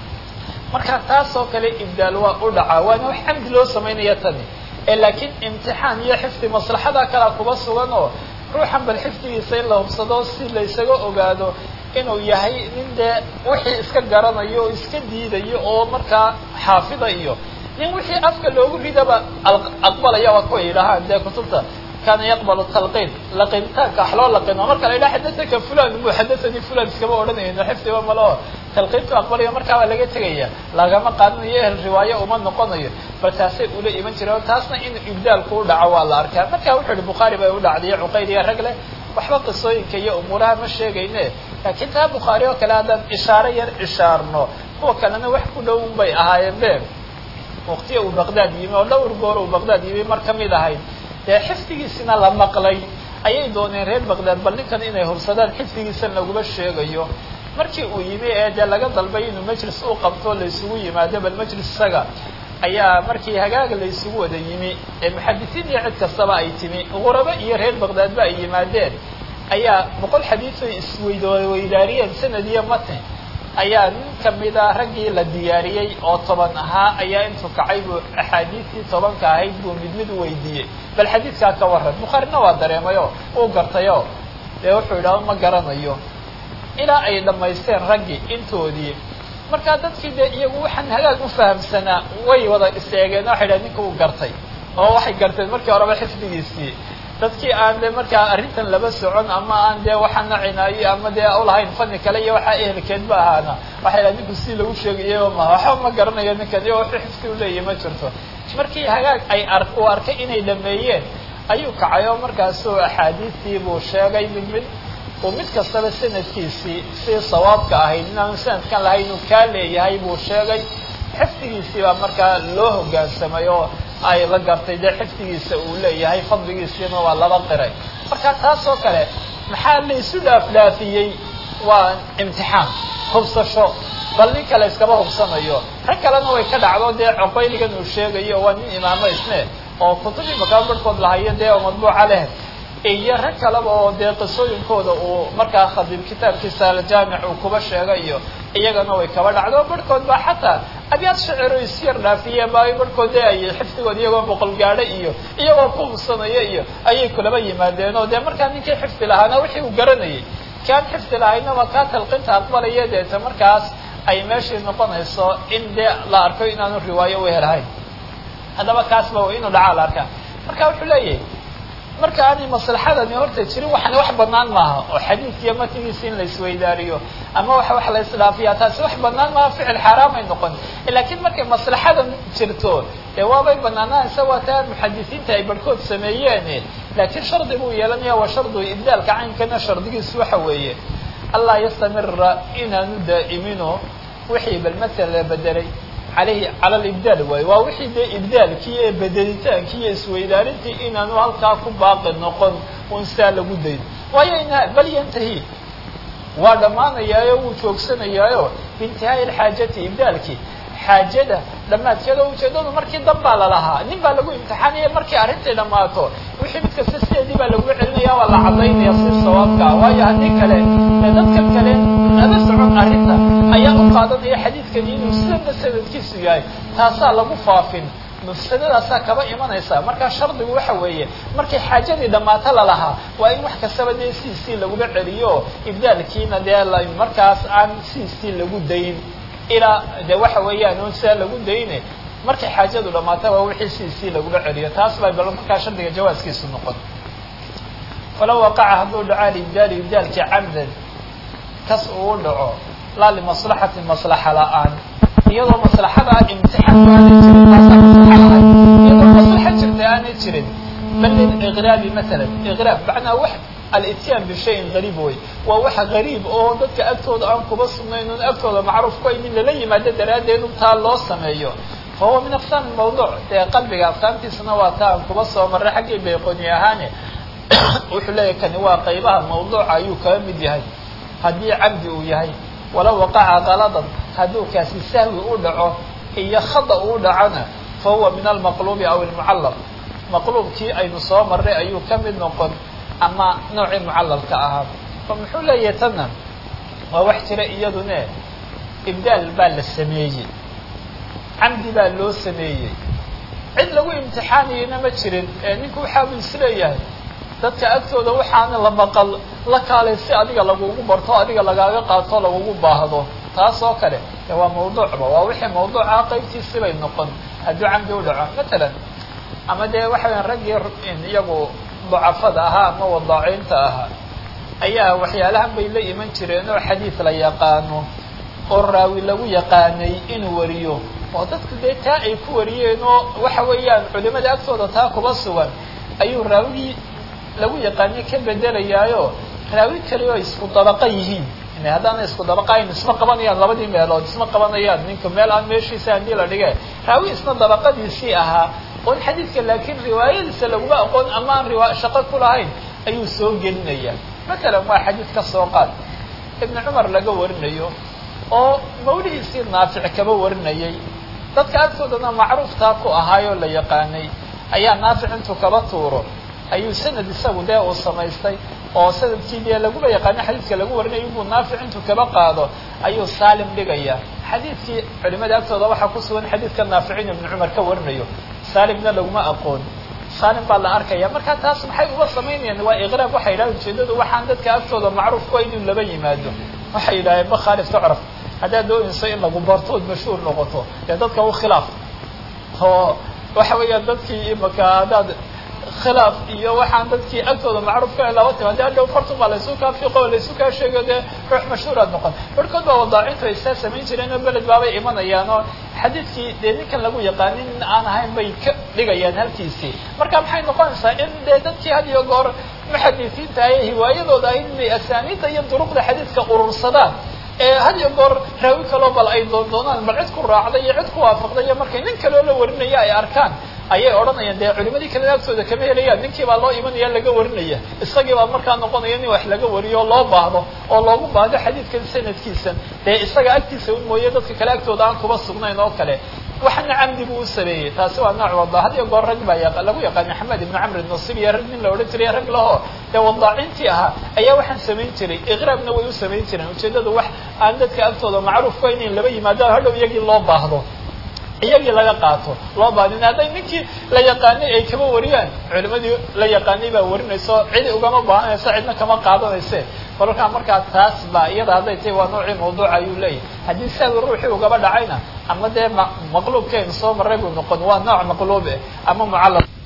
marka taas oo kale ibdaal waa u dhacaa waana wax camdi loo samaynaya tani ee laakiin imtixaan iyo xifdi maslaxada kalea kuba sugan oo ruuxan bal xifdigiisa in la hubsado si laysaga ogaado inuu yahay nin dee wixii iska garanayo oo iska diidayo oo markaa xaafida iyo nin wixii afka loogu ridaba aqbalaya waa kuwa yidhahaan dee kutubta kana yaqbalu talqiin laqintaanka wax loo laqino marka la yidhaha xadathaka fulan muxadathani fulan iskama odhanayno xifdiba maleo talqiintu aqbalayo markaa waa laga tegaya lagama qaadanayo ehel riwaayo uma noqonayo bal taasay ula iman jireen taasna in ibdaalku u dhaco waa la arkaa marka wuxuu yihi bukhaari bay u dhacday cuqayl iyo rag leh waxba qisooyinka iyo umuuraha ma sheegayne laakiin taa bukhaari oo kale haddaan ishaaro yar ishaarno kuwa kalena wax ku dhow bay ahaayeen be waqtiya uu baqdaad yimi oo dhowr goor uu baqdaad yimi mar kamid ahayd dee xifdigiisina la maqlay ayay dooneen reer baqdaad bal ninkan inay hubsadaan xifdigiisan laguma sheegayo markii uu yimi ee dee laga dalbay inuu majlis u qabto laysugu yimaado bal majlis isaga ayaa markii hagaaga laysugu wada yimi ee muxadisiin iyo cid kastaba ay timi qurabo iyo reer baqdaadba ay yimaadeen ayaa boqol xadiis ay isweydweydaariyeen sanad iyo matn ayaa nin kamida raggii la diyaariyey oo toban ahaa ayaa intuu kacay buu axaadiistii tobanka ahayd buu mid mid weydiiyey bal xadiidkaa ka waran bukhaarina waa dareemayo uu gartayo dee wuxuu yidhahda ma garanayo ilaa ay dhammaysteen raggii intoodii markaa dadkii dee iyagu waxaan hagaag u fahamsanaa way wada iseegeen waxay dhahen ninka uu gartay oo waxay garteen markii horeba xifdigiisii dadkii aan de markaa arrintan laba socon ama aan dee waxaa nacinaayo ama dee ulahayn fani kale iyo waxaa ehelkeedba ahaana waxay dhahen ninku si lagu sheegayo ma waxba ma garanayo ninkan iyo wuxuu xifdi uleeyahy ma jirto markii hagaag ay ar uu arkay inay dhameeyeen ayuu kacay oo markaasuu axaadiistii buu sheegay mid mid uu mid kastaba sanadkiisii si sawaabka ahayd inaanu sanadkan lahayn inuu kaa leeyahay buu sheegay xifdigiisii baa markaa loo hoggaansamay oo ay la gartay dee xifdigiisa uu leeyahay fadligiisiina waa laba qiray marka taas oo kale maxaa la isu dhaaf dhaafiyey waa imtixaan hubsasho bal nin kale iskama hubsanayo rag kalena way ka dhacdo dee coqayligan uu sheegayo waa nin imaamo isne oo kutubii makaa barhkood lahayo dee oo madbuuca leh iyo rag kaleba oo dee qisooyinkooda uu markaa khadiib kitaabkiisa aljaamic uu kuba sheega iyo iyagana way kaba dhacdo barhkood baa xataa abyaad shaciro isyar dhaafiyeen ba barhkood dee ay xifdigood iyagoo boqol gaadho iyo iyagoo ku hubsanaya iyo ayay kulaba yimaadeen oo dee markaa ninkii xifdi lahaana wixii uu garanayay kaan xifdi lahaynaba kaa talqinta aqbalaya deeta markaas ay meeshii noqonayso in dee la arko inaanu riwaayo u helahayn haddaba kaasba inuu dhacaa la arkaa marka wuxuu leeyahay marka aanay maslaxadani horta jirin waxani wax banaan maaha oo xadiidkiiyo matnigiisa in la isweydaariyo ama waxa wax la isdhaafiya taasi wax banaan maaha ficil xaaraamay noqon laakiin markay maslaxadan jirto dee waabay banaanahaysa waa taa muxadisiinta ay barhkood sameeyeen laakiin shardi buu yeelanaya waa shardu ibdaalka caynkana shardigiisu waxa weeye allaa yastamira inaanu daa'imino wixii bal masala la bedelay alayhi cala libdaal waayo waa wixii dee ibdaalkii ee bedelitaankii iyo isweydaarintii inaanu halkaa ku baaqi noqon un saa lagu dayn waayo ina bal yantahi waa dhammaanayaayo wuu joogsanayaayo biintihaai alxaajati ibdaalkii xaajada dhammaadkeeda ujeedadu markii dan baa lalahaa nin baa lagu imtixaanaya markii arrintai dhammaato wixii mid kasta sideedii baa lagu celinaya waa la cadaynaya si sawaabka waayo haddii kale ee dadkan kale naba socon arrinta ayaa u qaadanaya xadiidkani inuu sidana sanadkiisu yahay taasaa lagu faafin mufsadadaasaa kaba imanaysa markaa shardigu waxa weeye markay xaajadii dhammaato lalahaa waa in wax kastaba dee siisii lagula celiyo ibdaalkiina dee markaas aan siisii lagu dayn ilaa de waxa weeyaan un sidaa lagu dayne markay xaajadu dhamaata waa wixii siisii lagula celiyo taas baa bal markaa shardiga jawaaskiisu noqon falaw waqaca hadduu dhaco alibdaali ibdaalkii camdan kas uu dhaco laa limaslaxati maslaxa la-aan iyadoo maslaxada imtixaan aanay jirin taasaa maslaxa lahay iyadoo maslaxa jirta aanay jirin bal liliqraabi masalan iqraab macnaa wax alityaan bishayin gariib wey waa waxa gariib oo dadka agtooda aan kuba sugnayn un agtooda macruuf ku aynin lala yimaado daraaddeed un taa loo sameeyo fa huwa min aqsaam mawduuc dee qalbiga aqsaamtiisana waa taa aan kuba soo marray xaggii bayqoni ahaane wuxuu leeyahy kani waa qaybaha mawduuca ayuu kaga mid yahay haddii cabdi uu yahay walow waqaca kaladan hadduu kaasi sahwi u dhaco iyo khada uu dhacona fa huwa min almaqluubi aw almucallaq maqluubkii aynu soo marray ayuu ka mid noqon ama noocii mucallalka ahaa fa muxuu leeyahay tanna waa wax jira iyadune ibdaal baa la sameeyey camdi baa loo sameeyey cid lagu imtixaanayana ma jirin ee ninku waxaabuu isleeyahay dadka agtooda waxaana la maqal la kaalay si adiga lagugu barto adiga lagaaga qaato lagugu baahdo taas oo kale de waa mawduucba waa wixii mawduuca qaybtiisibay noqon hadduu camdi u dhaco matalan ama dee waxa weya raggii iyagu dacafada ahaa ama wadaaciinta ahaa ayaa waxyaalahan bay la iman jireen oo xadiid la yaqaano oo raawi lagu yaqaanay inuu wariyo oo dadku dee taa ay ku wariyeen oo waxa weeyaan culimada agtooda taa kuba sugan ayuu raawigii lagu yaqaanay ka bedelayaayo raawi kale oo isku dabaqa yihiin haddaana isku dabaqayn isma qabanayaan labadii meelood isma qabanayaan ninka meel aan meeshiisa haddii la dhige raawi isna dabaqadiisii ahaa oon xadiidka laakiin riwaayadiisa laguma aqoon ama aan riwa shaqo ku lahayn ayuu soo gelinaya matalan waa xadiid ka soo qaad ibnu cumar laga warinayo oo mawlihiisii naafic kaba warinayay dadka agtoodana macruuftaa ku ahaayoo la yaqaanay ayaa naafic intuu kaba tuuro ayuu sanad isagu dee uu samaystay oo sanadkii dee laguma yaqaano xadiidka lagu warinayo inbuu naafic intuu kaba qaado ayuu saalim dhigaya xadiidkii culimada agtooda waxaa ku sugan xadiidka naaficin ibnu cumar ka warinayo saalimna laguma aqoon saalim baa la arkaya marka taas maxay uga samaynayaan waa iqraab waxay yidhahdeen ujeedadu waxaan dadka agtooda macruuf ku inuu laba yimaado waxay yidhahdeen ma khaalif tucraf haddaad doonayso in lagu barto ood mashhuur noqoto dee dadka u khilaaf oo waxa weeyaan dadkii imaka haddaad khilaaf iyo waxaan dadkii agtooda macruuf ka laba tim haddi adhow fartun baa laysu kaa fiiqo o laysu kaa sheegayo dee ruux mashhuuraad noqon barhkood baa wadaacintu ay saa samayn jireen oo beled baabay imanayaan oo xadiidkii dee ninkan lagu yaqaanin in aan ahayn bay ka dhigayaan halkiisii marka maxay noqonaysaa in dee dadkii had iyo goor muxadisiinta ay hiwaayadooda ahayd inay asaaniidda iyo duruqda xadiidka urursadaan ee had iyo goor raawi kaloo bal ay doondoonaan bal cid ku raacday iyo cid ku waafaqday iyo markay nin kaloo la warinaya ay arkaan ayay odhanayaan dee culimadii kale agtooda kama helayaan ninkii baa loo imanaya laga warinaya isagii baa markaa noqonaya in wax laga wariyo oo loo baahdo oo loogu baahdo xadiidkan sanadkiisan dee isaga agtiisa un mooye dadka kale agtooda aan kuba sugnayn oo kale waxana camdi buu u sameeyey taasi waa nooc wada had iyo goor rag baa lagu yaqaana axmed ibnu camr nasir iyo rag nin la odhan jiray rag laho dee wadaacintii ahaa ayaa waxaan samayn jiray iqraabna way u samayn jireen ujeedadu wax aan dadka agtooda macruuf ku inayn laba yimaado hadhow iyagii loo baahdo iyagii laga qaato loo baadin hadday ninkii la yaqaanay ay kama wariyaan culimadii la yaqaanay baa warinayso cidi ugama baahanayso cidna kama qaadanayse kolkaa markaa taas baa iyada hadday tahay waa noocii mawduuca ayuu leeyahay haddii sahwi ruuxii ugaba dhacayna ama dee maqluubkeenu soo maray buu noqon waa nooc maqluub eh ama mucallaq